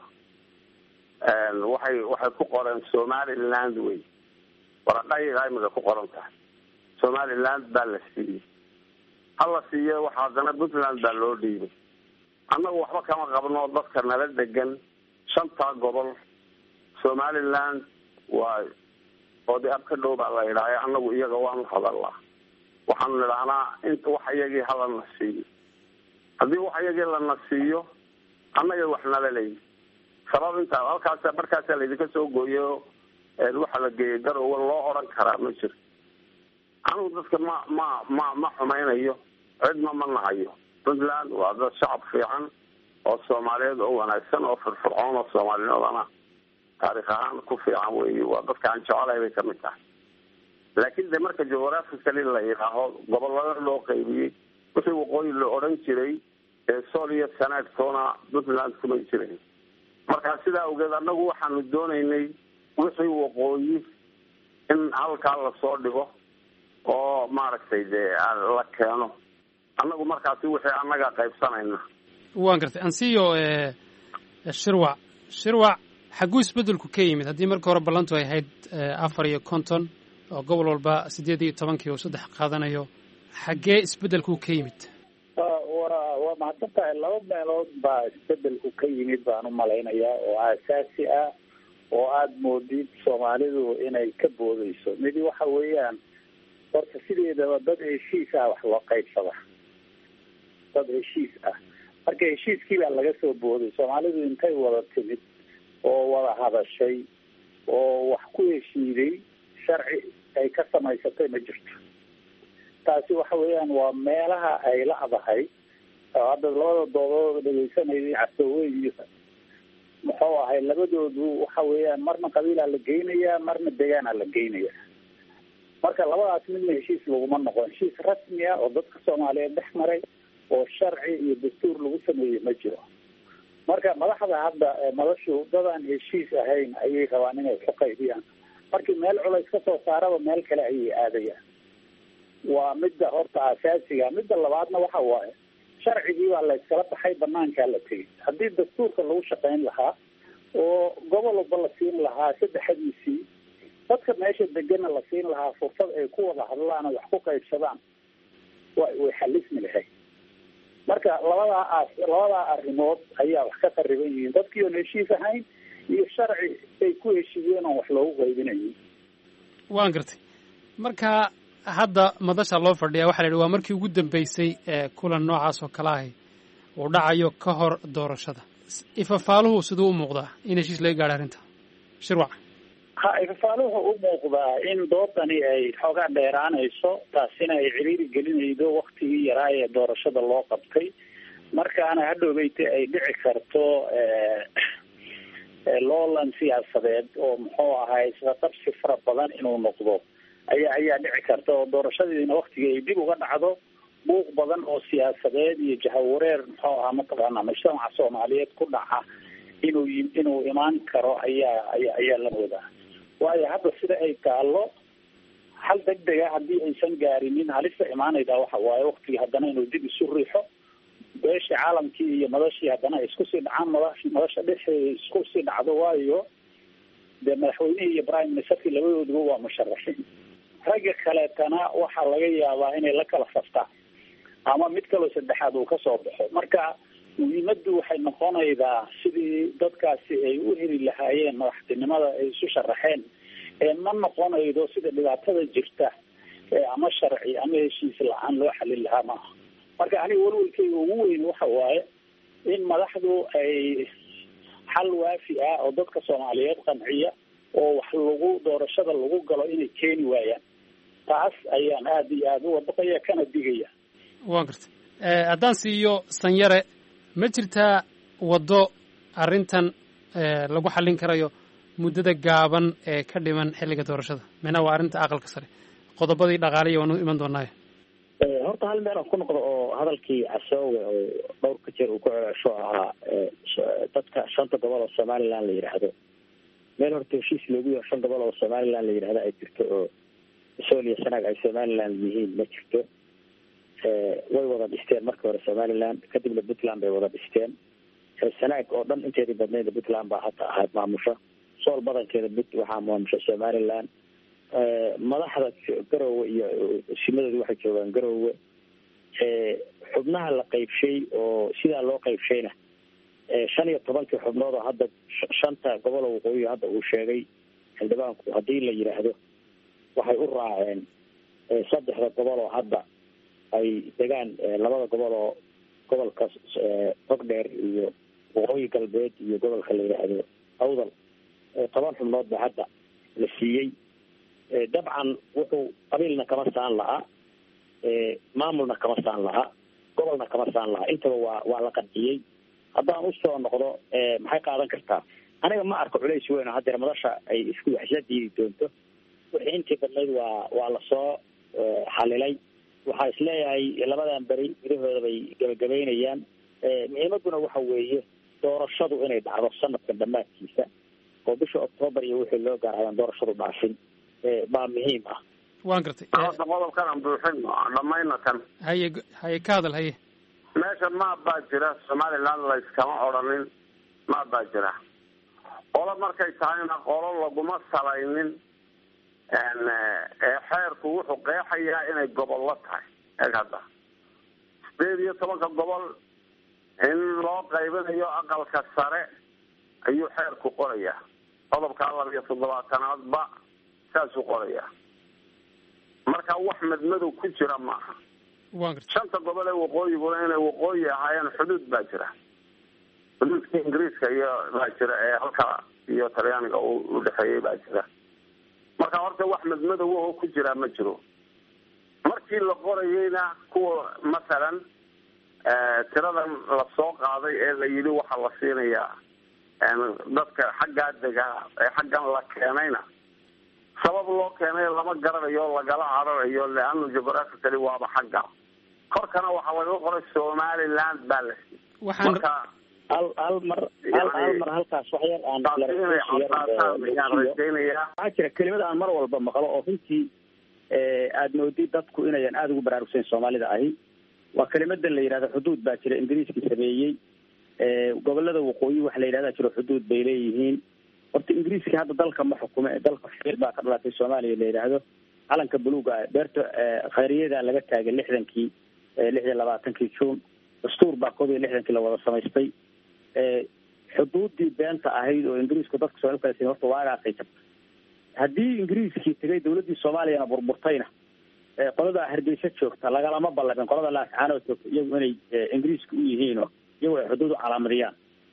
Speaker 4: waxay waxay ku qoreen somaliland wey waraqayiga imiga ku qoran tahay somaliland baa la siiyey hala siiye waxa haddana puntland baa loo dhiibay annagu waxba kama qabno dadka nala degan shantaa gobol somaliland waa oodi ab ka dhow baa la idhaahay annagu iyaga waanu hadalnaa waxaanu nidhahnaa inta wax iyagii halana siiyo haddii wax iyagii lana siiyo annaga wax nala leeyi sabab intaa halkaasa markaasa laydinka soo gooyo waxa la geeyay garowe loo odhan karaa ma jiro anigu dadka ma ma ma ma xumaynayo cidna ma nahayo puntland waa dad shacab fiican oo soomaaliyeed oo wanaagsan oo firfircoon oo soomaalinimadana taarikh ahaan ku fiican wey waa dadka aan jecelahay bay kamid tahay laakiin de marka geographically la yidhaaho gobolada loo qaybiyey wixii waqooyi la odhan jiray ee sool iyo sanaagtoona puntland kumay jiray marka sidaa awgeed annagu waxaanu doonaynay wixii waqooyi in halkaa lasoo dhigo oo maaragtay dee la keeno annagu markaasi wixii annaga qaybsanayna
Speaker 8: waan gartay ansiyo shirwac shirwac xagguu isbeddelku ka yimid haddii marka hore ballantu ay ahayd afar iyo konton oo gobol walba siddeed iyo tobankii uu saddex qaadanayo xaggee isbeddelku ka yimid
Speaker 9: wa waa mahadsan tahay laba meelood baa isbedelku ka yimid baan u malaynayaa oo aasaasi ah oo aada moodid soomaalidu inay ka boodeyso midi waxa weeyaan horta sideedaba dad heshiis ah wax loo qaybsada dad heshiis ah marka heshiiskii baa laga soo booday soomaalidu intay wada timid oo wada hadashay oo wax ku heshiiday sharci ay ka samaysatay ma jirto taasi waxa weeyaan waa meelaha ay la adahay oo hadda labada doodooda dhegeysanayay casooweyn iyo muxuu ahay labadoodu waxa weeyaan marna qabiilaa la geynayaa marna degaanaa la geynaya marka labadaas midna heshiis laguma noqon heshiis rasmi ah oo dadka soomaaliyeed dhex maray oo sharci iyo dastuur lagu sameeyey ma jiro marka madaxda hadda madashu dadaan heshiis ahayn ayay rabaan inay ku qaybiyaan markii meel culays ka soo saaraba meel kale ayay aadayaan waa midda horta asaasiga midda labaadna waxa waaye sharcigii baa la iskala baxay banaankaa la tegay haddii dastuurka lagu shaqayn lahaa oo gobol walba la siin lahaa saddexadiisii dadka meesha degana la siin lahaa fursad ay ku wada hadlaan oo wax ku qaybsadaan wa way xalismi lahayd marka labadaa as labadaa arrimood ayaa wax ka qariban yihiin dadkii oon heshiis ahayn iyo sharci ay ku heshiiyeen oon wax loogu qaybinayin
Speaker 8: waan gartay marka hadda madasha loo fadhiya waxa la yidhi waa markii ugu dambeysay ee kulan noocaas oo kale ahi uu dhacayo ka hor doorashada ifafaaluhu siduu u muuqdaa in heshiis laga gaadha arrinta shirwac
Speaker 9: ha ifafaaluhu u muuqdaa in doodani ay xoogaa dheeraanayso taasina ay ciriiri gelinaydo waktigii yaraa ee doorashada loo qabtay markaana hadhowbeyte ay dhici karto loolan siyaasadeed oo muxuu ahay isqaqabsi fara badan inuu noqdo ayaa ayaa dhici karta oo doorashadiina waktiga ay dib uga dhacdo buuq badan oo siyaasadeed iyo jahawareer muxuu ahaa mataqaana mujtamaca soomaaliyeed ku dhaca inuu inuu imaan karo ayaa aya ayaa la moodaa waayo hadda sida ay taalo hal deg dega haddii aysan gaarinin halista imaanayda waxa waaye waktigii haddana inuu dib isu riixo beeshii caalamkii iyo madashii haddana ay isku sii dhacaan mada madasha dhexeeda isku sii dhacdo waayo dee madaxweynihii iyo prime ministerkii labadooduba waa musharaxiin ragga kaleetana waxaa laga yaabaa inay la kala saftaan ama mid kaloo saddexaad uu kasoo baxo marka muhiimaddu waxay noqonaydaa sidii dadkaasi ay u heli lahaayeen madaxtinimada ay isu sharaxeen ee ma noqonaydo sida dhibaatada jirta ama sharci ama heshiis la-aan loo xalin lahaa maaha marka aniga walwalkeyga ugu weyn waxa waaye in madaxdu ay xal waafi ah oo dadka soomaaliyeed qanciya oo wax lagu doorashada lagu galo inay keeni waayaan taas ayaan aada iyo aada u wadaqaya kana digaya
Speaker 8: waan gartay haddaan siiyo sanyare ma jirtaa waddo arrintan lagu xallin karayo muddada gaaban ee ka dhiman xilliga doorashada mina waa arrinta aqalka sare qodobadii dhaqaaliya waanu iman doonaayo
Speaker 10: horta hal meel aan ku noqdo oo hadalkii casoowe oo dhowr ka jeer uu ku celeesho ahaa dadka shanta gobol oo somaliland la yidhaahdo meel horta heshiis loogu yaho shan gobol oo somaliland la yidhahdo ay jirto oo sool iyo sanaag ay somaliland yihiin ma jirto way wada dhisteen markii hore somaliland kadibna puntland bay wada dhisteen sanaag oo dhan inteedii badnayd puntland baa hata ahayd maamusha sool badankeeda but waxaa maamusha somaliland madaxda garowe iyo simadoodu waxay joogaan garowe xubnaha la qaybshay oo sidaa loo qaybshayna shan iyo tobankii xubnood oo hadda shanta gobolo waqooyi hadda uu sheegay xildhibaanku haddii la yidhaahdo waxay u raaceen saddexda gobol oo hadda ay degaan labada gobol oo gobolka togdheer iyo waqooyi galbeed iyo gobolka la yidhaahdo awdal toban xubnood ba hadda la siiyey dabcan wuxuu qabiilna kama saan lahaa maamulna kama saan lahaa gobolna kama saan lahaa intaba waa waa la qanciyey haddaan usoo noqdo maxay qaadan kartaa aniga ma arko culays weyn oo haddeer madasha ay isku waxsla diidi doonto wixii intii badnayd waa waa lasoo xalilay waxaa isleeyahay labadan beri gudahooda bay gabagabaynayaan muhiimaduna waxa weeye doorashadu inay dhacdo sanadkan dhammaadkiisa oo bisha octoobar iyo wixii loo gaarayaan doorashadu dhaafin baa muhiim ah
Speaker 8: waan gartay
Speaker 4: hadda qodobkan aan buuxin dhamayna kan
Speaker 8: haye haye ka hadal haye
Speaker 4: meesha maab baa jira somaliland layskama odhanin maab baa jira qolo markay tahayna qolo laguma salaynin xeerku wuxuu qeexayaa inay gobollo tahay eeg hadda sideed iyo tobanka gobol in loo qaybinayo aqalka sare ayuu xeerku qorayaa qodobka laba iyo toddobaatanaadba saasuu qorayaa marka wax madmadow ku jira maaha shanta gobol ee waqooyiguna inay waqooyi ahaayeen xuduud baa jira xuduudka ingiriiska iyo baa jira ee halka iyo talyaaniga u dhexeeyey baa jira marka horta wax madmadow oo ku jiraa ma jiro markii la qorayeyna kuwa masalan tiradan lasoo qaaday ee la yidhi waxaa la siinayaa dadka xaggaa degaa ee xaggan la keenayna sabab loo keenay lama garanayo lagala cararayo leano geographically waaba xagga korkana waxaa laga qoray somaliland baa la siiyey marka
Speaker 10: hal hal mar hal hal mar halkaas wax yar aan
Speaker 4: taasi inay cadaataan ayaan rajaynayaa
Speaker 10: waxaa jira kelimad aan mar walba maqlo oo runtii aada moodid dadku inayan aada ugu baraarugsayn soomaalida ahi waa kelimadan la yidhahdo xuduud baa jira ingiriiskii sameeyey gobolada waqooyi waxa la yidhahda jiro xuduud bay leeyihiin horta ingiriiska hadda dalka ma xukume dalka xil baa ka dhalatay soomaaliya la yidhaahdo calanka buluuga beerta khayriyada laga taagay lixdankii lix iyo labaatankii juun dastuur baa koob iyo lixdankii la wada samaystay xuduudii beenta ahayd oo ingiriisku dadka soo kala sin horta waagaasay jabtay haddii ingiriiskii tegay dawladdii soomaaliyana burburtayna qoladaa hargeysa joogta lagalama ballabin qolada laascaanoo joogta iyagu inay ingiriiska u yihiinoo iyagu ay xuduud u calaamadiyaan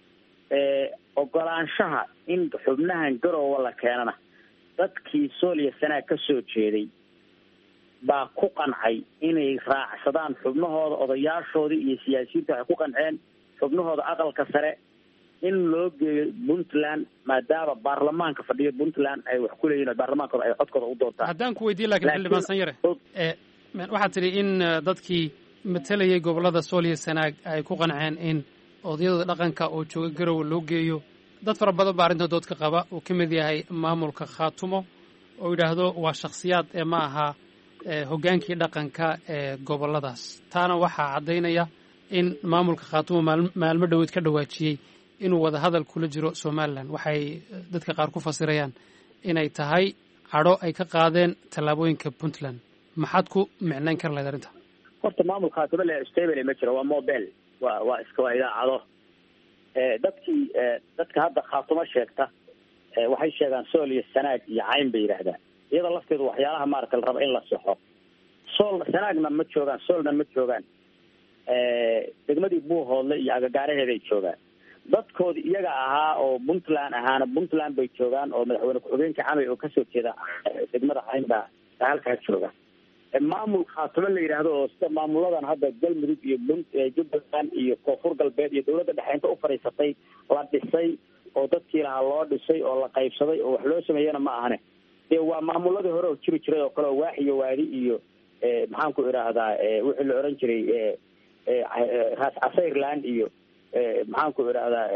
Speaker 10: ogolaanshaha in xubnahan garoowa la keenana dadkii sooliya sanaag ka soo jeeday baa ku qancay inay raacsadaan xubnahooda odayaashoodii iyo siyaasiyiinta waxay ku qanceen xubnahooda aqalka sare in loo geeyo puntland maadaama baarlamaanka fadhiyo puntland ay wax ku leeyihin baarlamaankooda ay codkooda u doontaan
Speaker 8: haddaan ku weydiin lakin xildhibaan sanyare waxaad tidhi in dadkii matalayay gobollada sooliya sanaag ay ku qanceen in odayadooda dhaqanka oo jooga garowe loo geeyo dad fara badan baa arrinta doodka qaba uu ka mid yahay maamulka khaatumo oo yidhaahdo waa shakhsiyaad ee ma aha hoggaankii dhaqanka ee gobolladaas taana waxaa caddaynaya in maamulka khaatumo maalmo dhoweed ka dhawaajiyey inuu wada hadal kula jiro somalilan waxay dadka qaar ku fasirayaan inay tahay cadho ay ka qaadeen tallaabooyinka puntland maxaad ku micnayn kar lahayd arrinta
Speaker 10: horta maamulka khaatumo le stable ma jiro waa mobile waa waa iska waa idaacado dadkii dadka hadda khaatumo sheegta waxay sheegaan sool iyo sanaag iyo cayn bay yidhaahdaan iyada lafteedu waxyaalaha maaragta la raba in la saxo sool sanaagna ma joogaan soolna ma joogaan degmadii buuhoodle iyo agagaaraheeday joogaan dadkoodi iyaga ahaa oo puntland ahaana puntland bay joogaan oo madaxweyne ku-xigeenka camay oo kasoo jeeda degmada cayn baa halkaa jooga maamul khaatumo la yidhaahdo oo sida maamuladan hadda galmudug iyo jubbaland iyo koonfur galbeed iyo dawladda dhexe inta u fadhiisatay la dhisay oo dadkii lahaa loo dhisay oo la qaybsaday oo wax loo sameeyana ma ahane dee waa maamuladii hore oo jiri jiray oo kale oo waax iyo waadi iyo maxaan ku idhaahdaa wixii la oran jiray raas casayreland iyo maxaan ku idhaahdaa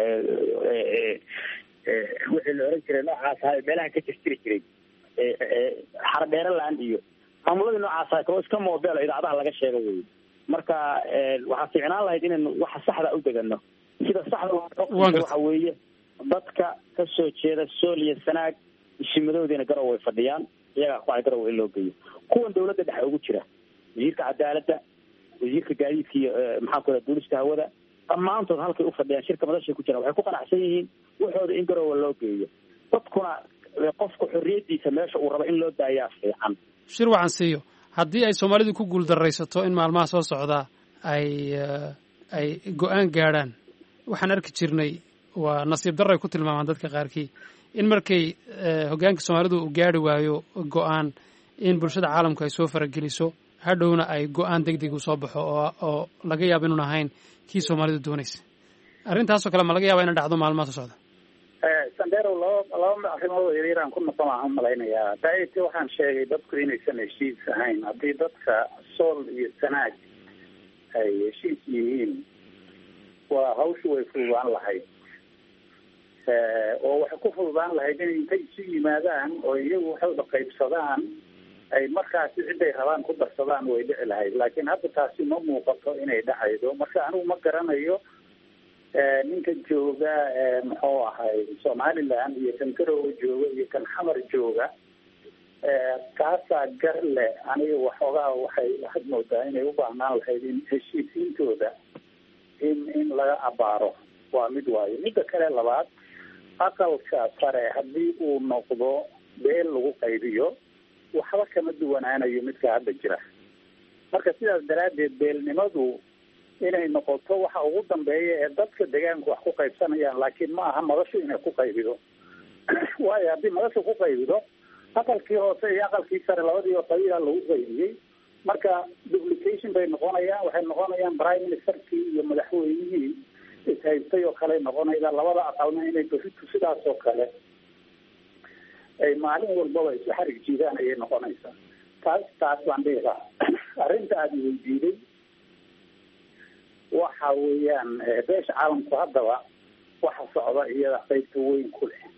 Speaker 10: wixii la oran jiray noocaas ahaa meelaha ka jirjiri jiray xardheeraland iyo maamuladii noocaas ahaa kaloo iska moobelo idaacadaha laga sheego wey marka waxaa fiicnaan lahayd inaynu waxa saxda u degano sida saxda waxa weeye dadka ka soo jeeda sooliya sanaag isimadoodiina garow way fadhiyaan iyagaa ku ay garow in loo geeyo kuwan dawladda dhexe ugu jira wasiirka cadaaladda wasiirka gaadiidka iyo maxaan ku duulista hawada dhammaantood halkay ufadhiyaan shirka madashay ku jiraan waxay ku qanacsan yihiin waxooda in garowa loo geeyo dadkuna qofka xorriyadiisa meesha uu rabo in loo daayaa fiican
Speaker 8: shir wacan siiyo haddii ay soomaalidu ku guuldaraysato in maalmaha soo socdaa ay ay go-aan gaadhaan waxaan arki jirnay waa nasiib darray ku tilmaamaan dadka qaarkii in markay hoggaanka soomaalidu uu gaari waayo go-aan in bulshada caalamku ay soo farageliso hadhowna ay go-aan deg deg u soo baxo oo oo laga yaabo inuun ahayn kii soomaalidu doonaysa arrintaasoo kale ma laga yaaba ina dhacdo maalmaha soo socda
Speaker 9: sandero laba laba arrimood yaryar aan ku noqon waxaan malaynayaa daiti waxaan sheegay dadku inaysan heshiis ahayn haddii dadka sool iyo sanaag ay heshiis yihiin waa hawshu way fududaan lahayd oo waxay ku fududaan lahayd in intay isu yimaadaan oo iyagu waxooda qaybsadaan ay markaasi ciday rabaan ku darsadaan way dhici lahayd laakiin hadda taasi ma muuqato inay dhacaydo marka anigu ma garanayo ninka jooga muxuu ahay somaliland iyo kan garowe jooga iyo kan xamar jooga kaasaa gar leh aniga waxoogaa waxay waxaad moodaa inay u baahnaan lahayd in heshiisiintooda in in laga abaaro waa mid waayo midda kale labaad aqalka sare haddii uu noqdo beel lagu qaybiyo waxba kama duwanaanayo midka hadda jira marka sidaas daraaddeed beelnimadu inay noqoto waxa ugu dambeeya ee dadka deegaanku wax ku qaybsanayaan laakiin ma aha madashu inay ku qaybido waayo haddii madashu ku qaybido aqalkii hoose iyo aqalkii sare labadiiba qabiila lagu qaybiyey marka duplication bay noqonayaan waxay noqonayaan prime ministerkii iyo madaxweynihii ishaystay oo kale noqonayda labada aqalna inay beritu sidaas oo kale ay maalin walbaba isu xarig jiidaan ayay noqonaysaa taas taas baan dhihi lahaa arrinta aada weydiiday waxa weeyaan beesha caalamku haddaba waxa socda iyada qaybta weyn ku leh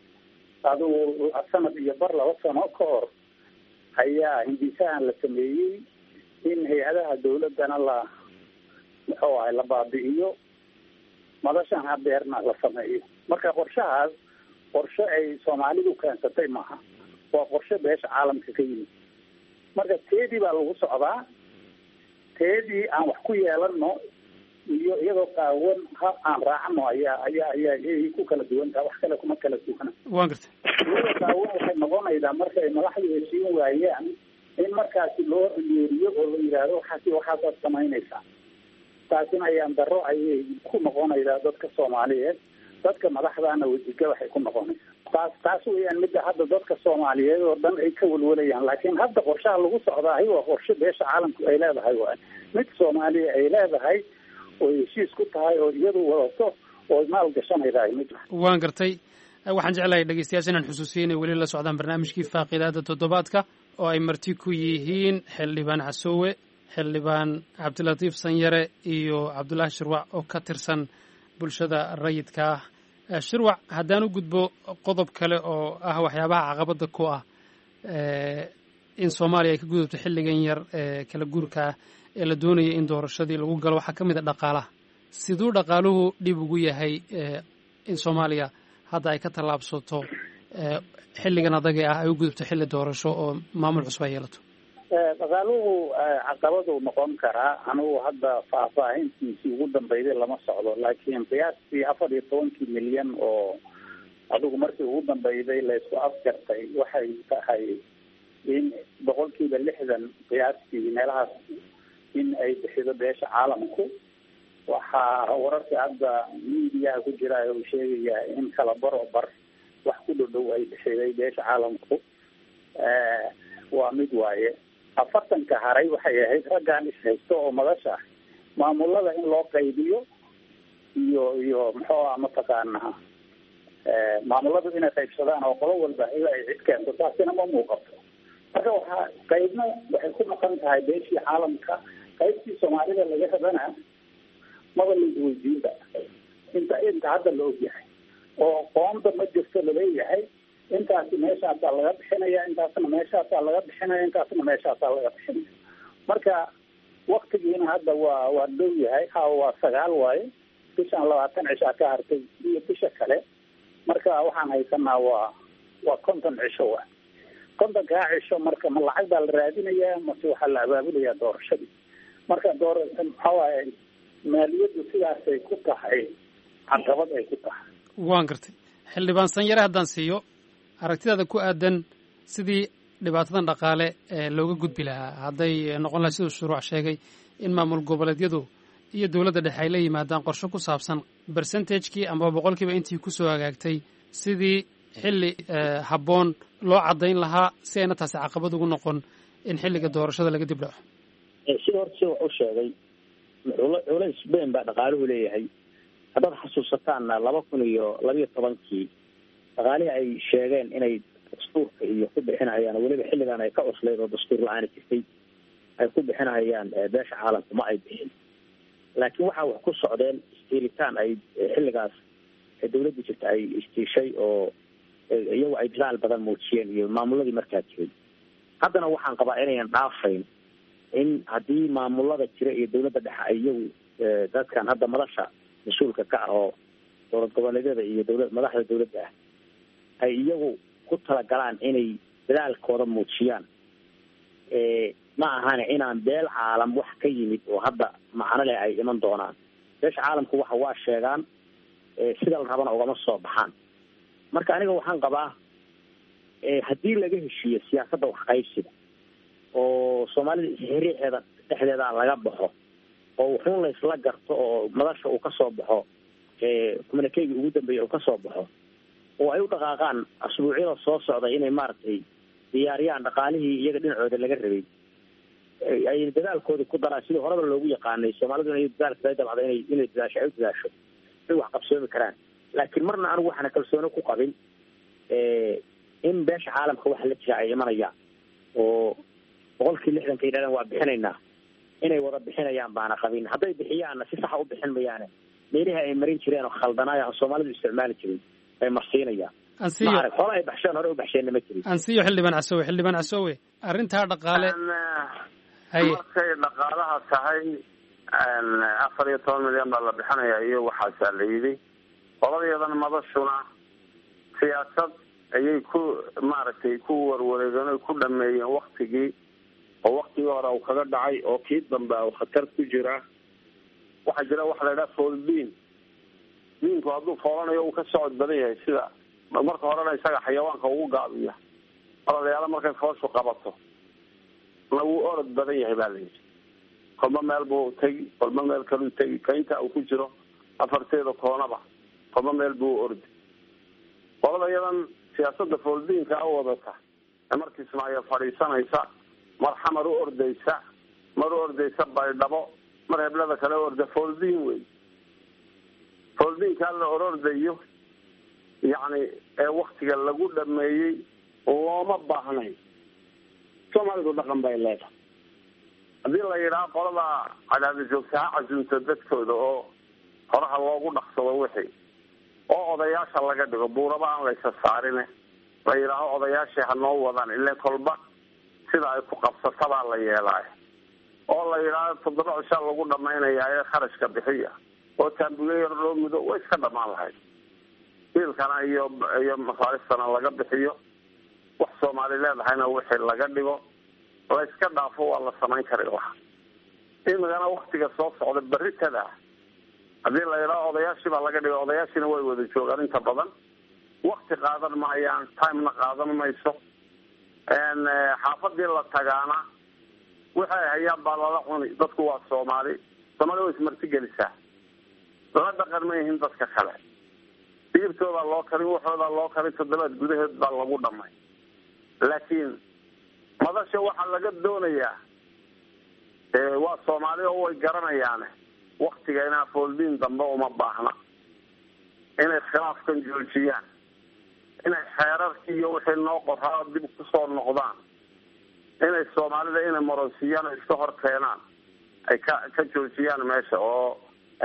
Speaker 9: adigu sanad iyo bar laba sano ka hor ayaa hindisahan la sameeyey in hay-adaha dawladana la muxuu ahay la baabi'iyo madashan hadeerna la sameeyo marka qorshahaas qorshe ay soomaalidu keensatay maaha waa qorshe beesha caalamka ka yimid marka teedii baa lagu socdaa teedii aan wax ku yeelano iyo iyadoo qaawan ha aan raacno ayaa ayaa ayaa ayay ku kala duwan taha wax kale kuma kala duwana
Speaker 8: waan gartay
Speaker 9: iyadoo qaawan waxay noqonaydaa markay madaxdu heshiin waayaan in markaasi loo yeeriyo oo la yidhaahdo waxaasi waxaasaad samaynaysaa taasina ayaan daro ayay ku noqonaydaa dadka soomaaliyeed dadka madaxdaana wejiga waxay ku noqonaysaa taas taas weeyaan midda hadda dadka soomaaliyeed oo dhan ay ka walwalayaan laakiin hadda qorshaha lagu socdaahi waa qorshe beesha caalamku ay leedahay waay mid soomaaliya ay leedahay oo heshiis ku tahay oo iyadu wadato oo maal gashanaydahay mid
Speaker 8: waan gartay waxaan jeclahay dhegeystayaasha inaan xusuusiyo inay weli la socdaan barnaamijkii faaqidaada toddobaadka oo ay marti ku yihiin xildhibaan casoowe xildhibaan cabdilatiif sanyare iyo cabdullaahi shirwac oo ka tirsan bulshada rayidka ah shirwac haddaan u gudbo qodob kale oo ah waxyaabaha caqabadda ku ah in soomaaliya ay ka gudubto xilligan yar ee kala guurka ah ee la doonaya in doorashadii lagu galo waxaa ka mid a dhaqaalaha siduu dhaqaaluhu dhib ugu yahay in soomaaliya hadda ay ka tallaabsato xilligan adaga ah ay u gudubto xilli doorasho oo maamul cusub ay yeelato
Speaker 9: dhaqaaluhu caqabaduu noqon karaa anigu hadda faahfaahintiisii ugu dambeyday lama socdo laakiin qiyaastii afar iyo tobankii milyan oo adigu markii ugu dambeyday laysku afjartay waxay tahay in boqolkiiba lixdan qiyaastii meelahaas in ay bixido beesha caalamku waxaa wararka hadda miidiyaha ku jira uu sheegayaa in kala baro bar wax ku dhow dhow ay bixiday beesha caalamku waa mid waaye afartanka haray waxay ahayd raggaan ishaysto oo madasha ah maamulada in loo qaybiyo iyo iyo muxuu ah mataqaanaa maamuladu inay qaybsadaan oo qolo walba ila ay cid keento taasina ma muuqato marka waxaa qaybna waxay ku maqan tahay beeshii caalamka qaybtii soomaalida laga rabana maba laisweydiinba inta inta hadda la ogyahay oo qoonda ma jirto laleeyahay intaasi meeshaasaa laga bixinaya intaasna meeshaasaa laga bixinaya intaasna meeshaasaa laga bixinaya marka waktigiina hadda waa waa dhow yahay ha waa sagaal waaye bishaan labaatan cishaa ka hartay iyo bisha kale marka waxaan haysanaa waa waa konton cisho wa kontonkaa cisho marka ma lacag baa la raadinayaa mase waxaa la abaabulayaa doorashadii marka door maxaa waaye maaliyaddu sidaasay ku tahay caqabad ay ku tahay
Speaker 8: waan gartay xildhibaan sanyare haddaan siiyo aragtidaada ku aadan sidii dhibaatadan dhaqaale ee looga gudbi lahaa hadday noqon lahay siduu shuruuc sheegay in maamul goboleedyadu iyo dowladda dhexe ay la yimaadaan qorshe ku saabsan bersentajkii amaba boqolkiiba intii kusoo hagaagtay sidii xilli habboon loo caddayn lahaa si ayna taasi caqabad ugu noqon in xilliga doorashada laga dib dhaco
Speaker 10: sida horta si wax u sheegay culays weyn baa dhaqaaluhu leeyahay haddaad xasuusataanna laba kun iyo labiyo tobankii dhaqaalihii ay sheegeen inay dastuurka iyo ku bixinahayaan weliba xilligan ay ka cuslayd oo dastuur la-aani jirtay ay ku bixinahayaan beesha caalamku ma ay bixin laakiin waxaa wax ku socdeen istiilitaan ay xilligaas dawladda jirta ay istiishay oo iyagu ay bilaal badan muujiyeen iyo maamuladii markaa jiray haddana waxaan qabaa inayan dhaafayn in haddii maamulada jira iyo dawladda dhexe ay iyagu dadkan hadda madasha mas-uulka ka ah oo dowlad goboleedyada iyo dawla madaxda dawladda ah ay iyagu ku talagalaan inay dadaalkooda muujiyaan ma ahane inaan beel caalam wax ka yimid oo hadda macno leh ay iman doonaan beesha caalamku waxa waa sheegaan sida la rabana ugama soo baxaan marka aniga waxaan qabaa haddii laga heshiiyo siyaasadda waxqaybsiga oo soomaalida isxiriixeeda dhexdeeda laga baxo oo wuxuun la isla garto oo madasha uu kasoo baxo communikeyga ugu dambeeya uu kasoo baxo oo ay u dhaqaaqaan asbuucyada soo socda inay maaragtay diyaariyaan dhaqaalihii iyaga dhinacooda laga rabay ay dadaalkoodi ku daraan sidii horeba loogu yaqaanay soomaalidu inay dadaalka dabcda inay inay dadaasho ay u dadaasho ay wax qabsoomi karaan laakiin marna anigu waxaana kalsooni ku qabin in beesha caalamka waxa la jira ay imanayaan oo boqolkii lixdanka yidhahdeen waa bixinaynaa inay wada bixinayaan baana qabin hadday bixiyaanna si saxa u bixin mayaane meelihii ay marin jireen oo khaldanaaya soomaalidu isticmaali jirin ay marsiinayaan
Speaker 8: ansiyo
Speaker 10: maarag hore ay baxsheen hore u baxsheenna ma jirin
Speaker 8: ansiyo xildhibaan casowe xildhibaan casowe arrintaa dhaqaale haye
Speaker 4: markay dhaqaalaha tahay afar iyo toban milyan baa la bixinaya iyo waxaasaa la yidhi qoladeedan madashuna siyaasad ayay ku maaragtay ku warwareegeen oy ku dhameeyeen waktigii oo waktigii hore uu kaga dhacay oo kii dambe u khatar ku jira waxaa jira waxa la yidhaha fooldiin diinku hadduu foolanayo uu ka socod badan yahay sida marka horena isaga xayawaanka ugu gaabiya ololayaalo markay fooshu qabato na wuu orod badan yahay ba la yidhi kolba meel buu tegi kolba meel kaluu tegi ka inta uu ku jiro afarteeda koonaba kolba meel buu ordi qolada iyadan siyaasada fooldiinka a wadata ee markii ismaaciil fadhiisanaysa mar xamar u ordaysa mar u ordaysa baydhabo mar heblada kale orda fooldiin wey fooldiinkaa la orordayo yacni ee waktiga lagu dhameeyey looma baahnayn soomaalidu dhaqan bay leedahay haddii la yidhaha qolada cadaada joogta ha casuunto dadkooda oo horaha loogu dhaqsado wixii oo odayaasha laga dhigo buuraba aan laysa saarine la yidhaaho odayaashii ha noo wadaan ile kolba sida ay ku qabsatabaa la yeelaayo oo la yidhaahdo toddoba cishaa lagu dhamaynayaa ee kharashka bixiya oo taambuyo yar loo mudo way iska dhamaan lahayd biilkana iyo iyo masaaristana laga bixiyo wax soomaali leedahayna wixii laga dhigo la iska dhaafo waa la samayn kari lahaa imikana waktiga soo socda beritada haddii la yidhaho odayaashii baa laga dhigo odayaashiina way wada joogaan inta badan wakti qaadan maayaan timena qaadan mayso xaafadii la tagaana waxay hayaan baa lala cuni dadku waa soomaali soomaali way ismarti gelisaa la dhaqan ma yihiin dadka kale digirtoodaa loo karin waxoodaa loo karin toddobaad gudaheed baa lagu dhamay laakiin madasha waxaa laga doonayaa waa soomaali oo way garanayaane waktiga inaa fooldiin dambe uma baahna inay khilaafkan joojiyaan inay xeerarkii iyo wixii noo qoraa dib kusoo noqdaan inay soomaalida inay maroonsiyaan oo iska hor keenaan ay ka ka joojiyaan meesha oo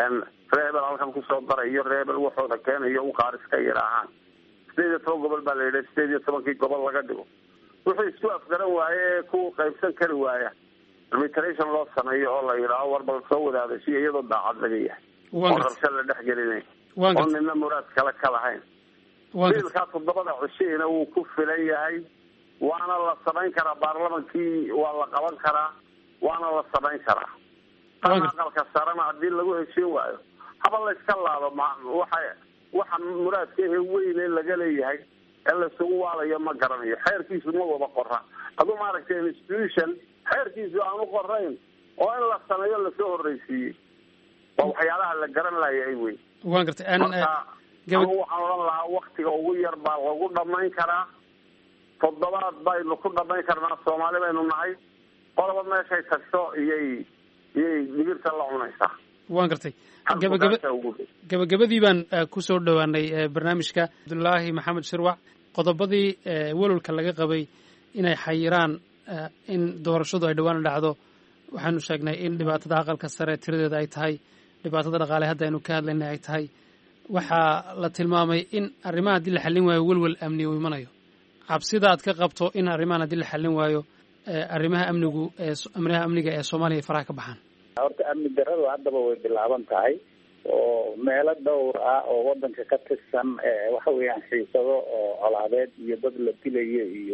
Speaker 4: reebel halkan kusoo daray iyo reebel waxooda keenayo uqaar iska yidhaahaan sideed iyo toban gobol baa la yidhi sideed iyo tobankii gobol laga dhigo wuxuu isku afgaran waaye ee ku qaybsan kari waaya arbitration loo sameeyo oo la yidhaaho war bal soo wadaadashiyo iyadoo daacad laga yahay oo rabsha la dhex gelinay oo nina muraad kale ka lahayn biilkaa toddobada cushiina wuu ku filan yahay waana la samayn karaa baarlamankii waa la qaban karaa waana la samayn karaa tan aqalka sarena haddii lagu heshiin waayo haba la iska laado ma waxa waxa muraadka ehe weyne laga leeyahay ee laisugu waalayo ma garanayo xeerkiisu ma wada qora aduu maaragtay institution xeerkiisu aan u qorayn oo in la sameeyo lasoo horreysiiyey waa waxyaalaha la garan laayay wey
Speaker 8: waan gartay
Speaker 4: marka anigu waxaan odhan lahaa waktiga ugu yar baa lagu dhamayn karaa toddobaad baynu ku dhamayn karnaa soomaali baynu nahay qoloba meeshay tagto iyay iyay digirta la cunaysaa
Speaker 8: waan gartay gabagaba gabagabadii baan kusoo dhowaanay barnaamijka cabdulaahi maxamed shirwac qodobadii welwalka laga qabay inay xayiraan in doorashadu ay dhowaan dhacdo waxaanu sheegnay in dhibaatada aqalka sare tiradeeda ay tahay dhibaatada dhaqaale hadda aynu ka hadlaynay ay tahay waxaa la tilmaamay in arrimaha haddii la xallin waayo welwel amni uu imanayo cabsida aad ka qabto in arrimahan haddii la xallin waayo arrimaha amnigu arrimaha amniga ee soomaaliya faraha ka baxaan
Speaker 9: horta amni daradu haddaba way bilaaban tahay oo meelo dhowr ah oo wadanka ka tirsan waxa weeyaan xiisado oo colaadeed iyo dad la dilayo iyo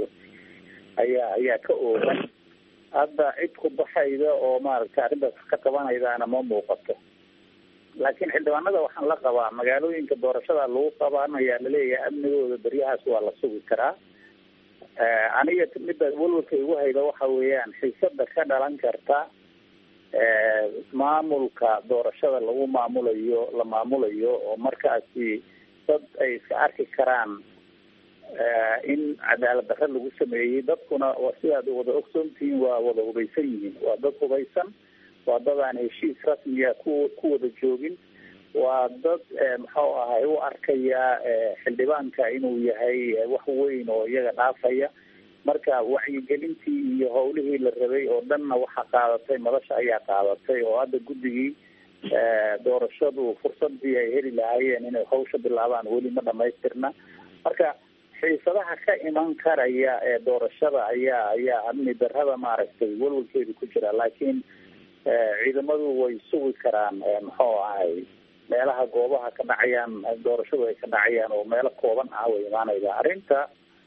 Speaker 9: ayaa ayaa ka oogan hadda cid ku baxayda oo maaragtay arrintaas ka qabanaydaana ma muuqato laakiin xildhibaanada waxaan la qabaa magaalooyinka doorashada lagu qabanaya laleeyahay amnigooda beryahaas waa la sugi karaa aniga midda walwalka igu hayda waxa weeyaan xiisada ka dhalan karta maamulka doorashada lagu maamulayo la maamulayo oo markaasi dad ay iska arki karaan in cadaalad darre lagu sameeyey dadkuna waa sidaad wada ogsoontihiin waa wada hubaysan yihiin waa dad hubaysan waa dad aan heshiis rasmiya ku ku wada joogin waa dad muxuu ahay u arkaya xildhibaanka inuu yahay wax weyn oo iyaga dhaafaya marka wacyigelintii iyo howlihii la rabay oo dhanna waxaa qaadatay madasha ayaa qaadatay oo hadda guddigii doorashadu fursadii ay heli lahaayeen inay hawsha bilaabaan weli ma dhamaystirna marka xiisadaha ka iman karaya ee doorashada ayaa ayaa amni darrada maaragtay walwalkeedu ku jira laakiin ciidamadu way sugi karaan muxuu ahay meelaha goobaha ka dhacayaan doorashadu ay ka dhacayaan oo meelo kooban ah way imaanayda arrinta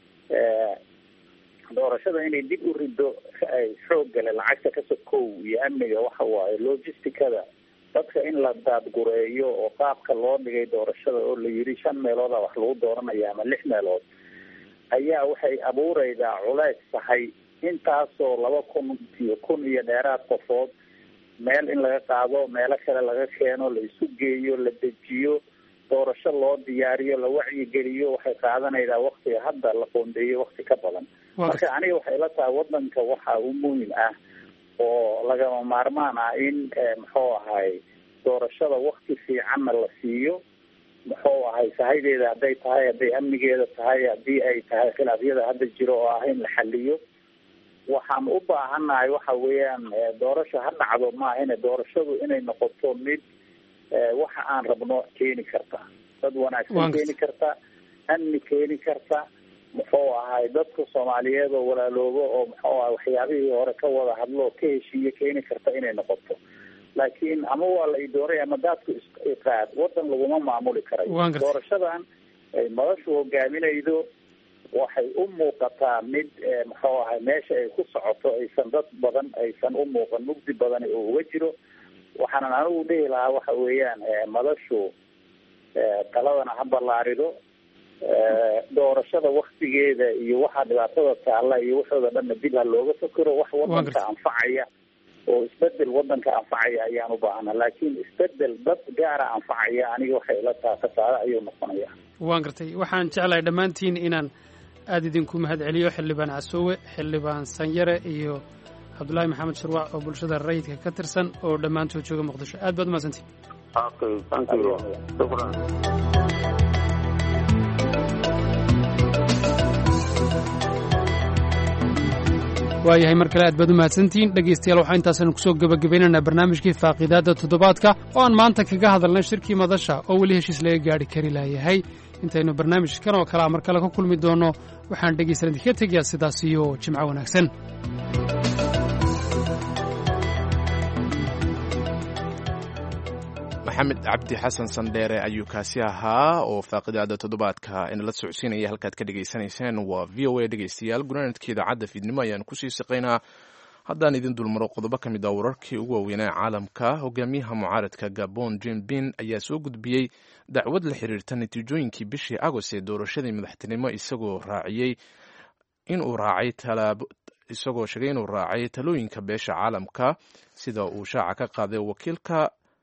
Speaker 9: doorashada inay dib u rido xooggale lacagta ka sokow iyo amniga waxa waaye logisticada dadka in la daadgureeyo oo qaabka loo dhigay doorashada oo la yiri shan meelooda wax lagu dooranaya ama lix meelood ayaa waxay abuureydaa culays tahay intaasoo laba kun iyo kun iyo dheeraad qofood meel in laga qaado meelo kale laga keeno la isu geeyo la dejiyo doorasho loo diyaariyo la wacyigeliyo waxay qaadanaydaa waktiga hadda la qoondeeyo wakti ka badan marka aniga waxay la tahay wadanka waxa u muhim ah oo lagama maarmaan ah in muxuu ahay doorashada wakti fiicanna la siiyo muxuu ahay sahaydeeda hadday tahay hadday amnigeeda tahay haddii ay tahay khilaafyada hadda jiro oo ah in la xaliyo waxaan u baahannahay waxa weeyaan doorasho ha dhacdo maahine doorashadu inay noqoto mid waxa aan rabno keeni karta dad wanaagsan keeni karta amni keeni karta muxuu ahay dadka soomaaliyeed oo walaaloobo oo muxuu ahay waxyaabihii hore ka wada hadlo ka heshiiye keeni karta inay noqoto laakiin ama waa la idooray ama daadku isqaad wadan laguma maamuli karayo doorashadan ay madashu hogaaminaydo waxay u muuqataa mid muxuu ahay meesha ay ku socoto aysan dad badan aysan u muuqan mugdi badan oo uga jiro waxaanan anigu dhihi lahaa waxa weeyaan madashu taladana ha ballaarido doorashada waktigeeda iyo waxaa dhibaatada taalla iyo waxooda dhanna dib ha looga fakero wax wadanka anfacaya oo isbedel wadanka anfacaya ayaan u baahana laakiin isbedel dad gaara anfacaya aniga waxay ila taha kasaare ayuu noqonaya
Speaker 8: waan gartay waxaan jeclahay dhammaantiin inaan aada idinku mahadceliyo xildhibaan casoowe xildhibaan sanyare iyo cabdullaahi maxamed shirwac oo bulshada rayidka ka tirsan oo dhammaantood jooga muqdisho aad baad umahadsantiin waayahay mar kale aad baad u mahadsantihiin dhegaystayaal waxaa intaasaynu kusoo gebagabaynaynaa barnaamijkii faaqiidaadda toddobaadka oo aan maanta kaga hadalnay shirkii madasha oo weli heshiis laga gaadhi kari laayahay intaynu barnaamijkan oo kalea mar kale ka kulmi doonno waxaan dhegaysan idinka tegayaa sidaas iyo jimco wanaagsan
Speaker 2: maxamed cabdi xasan sandheere ayuu kaasi ahaa oo faaqidaada toddobaadka inala socodsiinaya halkaad ka dhegaysanayseen waa v o a dhegaystayaal gunaanadka idaacadda fiidnimo ayaan kusii siqaynaa haddaan idin dulmaro qodobo ka mid ah wararkii ugu waaweynaa caalamka hogaamiyaha mucaaradka gabon jim bin ayaa soo gudbiyey dacwad la xiriirta natiijooyinkii bishii agost ee doorashadii madaxtinimo isagoo raaciyey inuu raacay talaabo isagoo sheegay inuu raacay talooyinka beesha caalamka sida uu shaaca ka qaaday wakiilka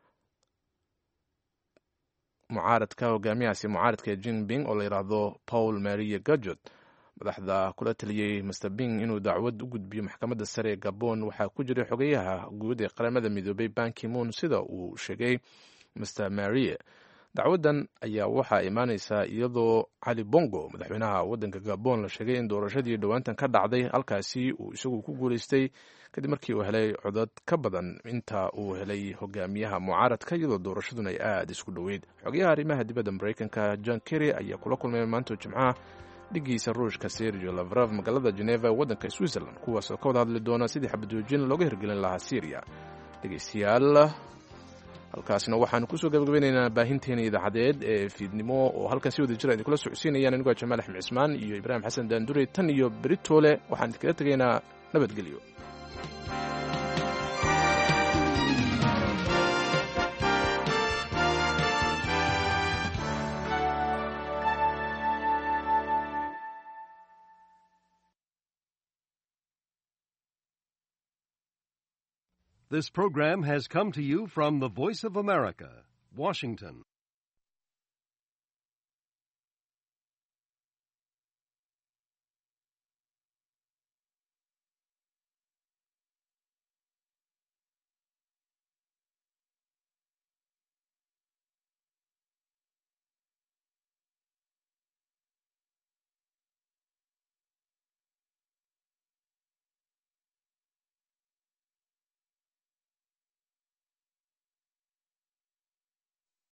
Speaker 2: mucaaradka hogaamiyahaasi mucaaradka jinping oo la yidhaahdo paul maria gajot madaxda kula taliyey master bing inuu dacwad u gudbiyo maxkamadda sare ee gabon waxaa ku jiray xogeyaha guud ee qaramada midoobay bankimoon sida uu sheegay master marie dacwaddan ayaa waxaa imaaneysaa iyadoo cali bongo madaxweynaha waddanka gabon la sheegay in doorashadii dhowaantan ka dhacday halkaasi uu isagu ku guuleystay kadib markii uu helay codad ka badan inta uu helay hogaamiyaha mucaaradka iyadoo doorashaduna ay aada isku dhoweyd xogayaha arrimaha dibadda mareykanka john kerry ayaa kula kulmay maanta jimcaha dhigiisa ruushka sergio lavrov magaalada geneva waddanka switzerland kuwaasoo ka wada hadli doona sidii xabadoojin looga hirgelin lahaa syriya dhegeystayaal halkaasna waxaanu kusoo gabagabaynaynaa baahinteena idaacadeed ee fiidnimo oo halkan si wada jira idinkula socodsiinayaan anigoo jamaal axmed cismaan iyo ibraahim xasan daandure tan iyo beritoole waxaan idinkaga tegaynaa nabadgelyo
Speaker 11: This program has come to you from the Voice of America, Washington.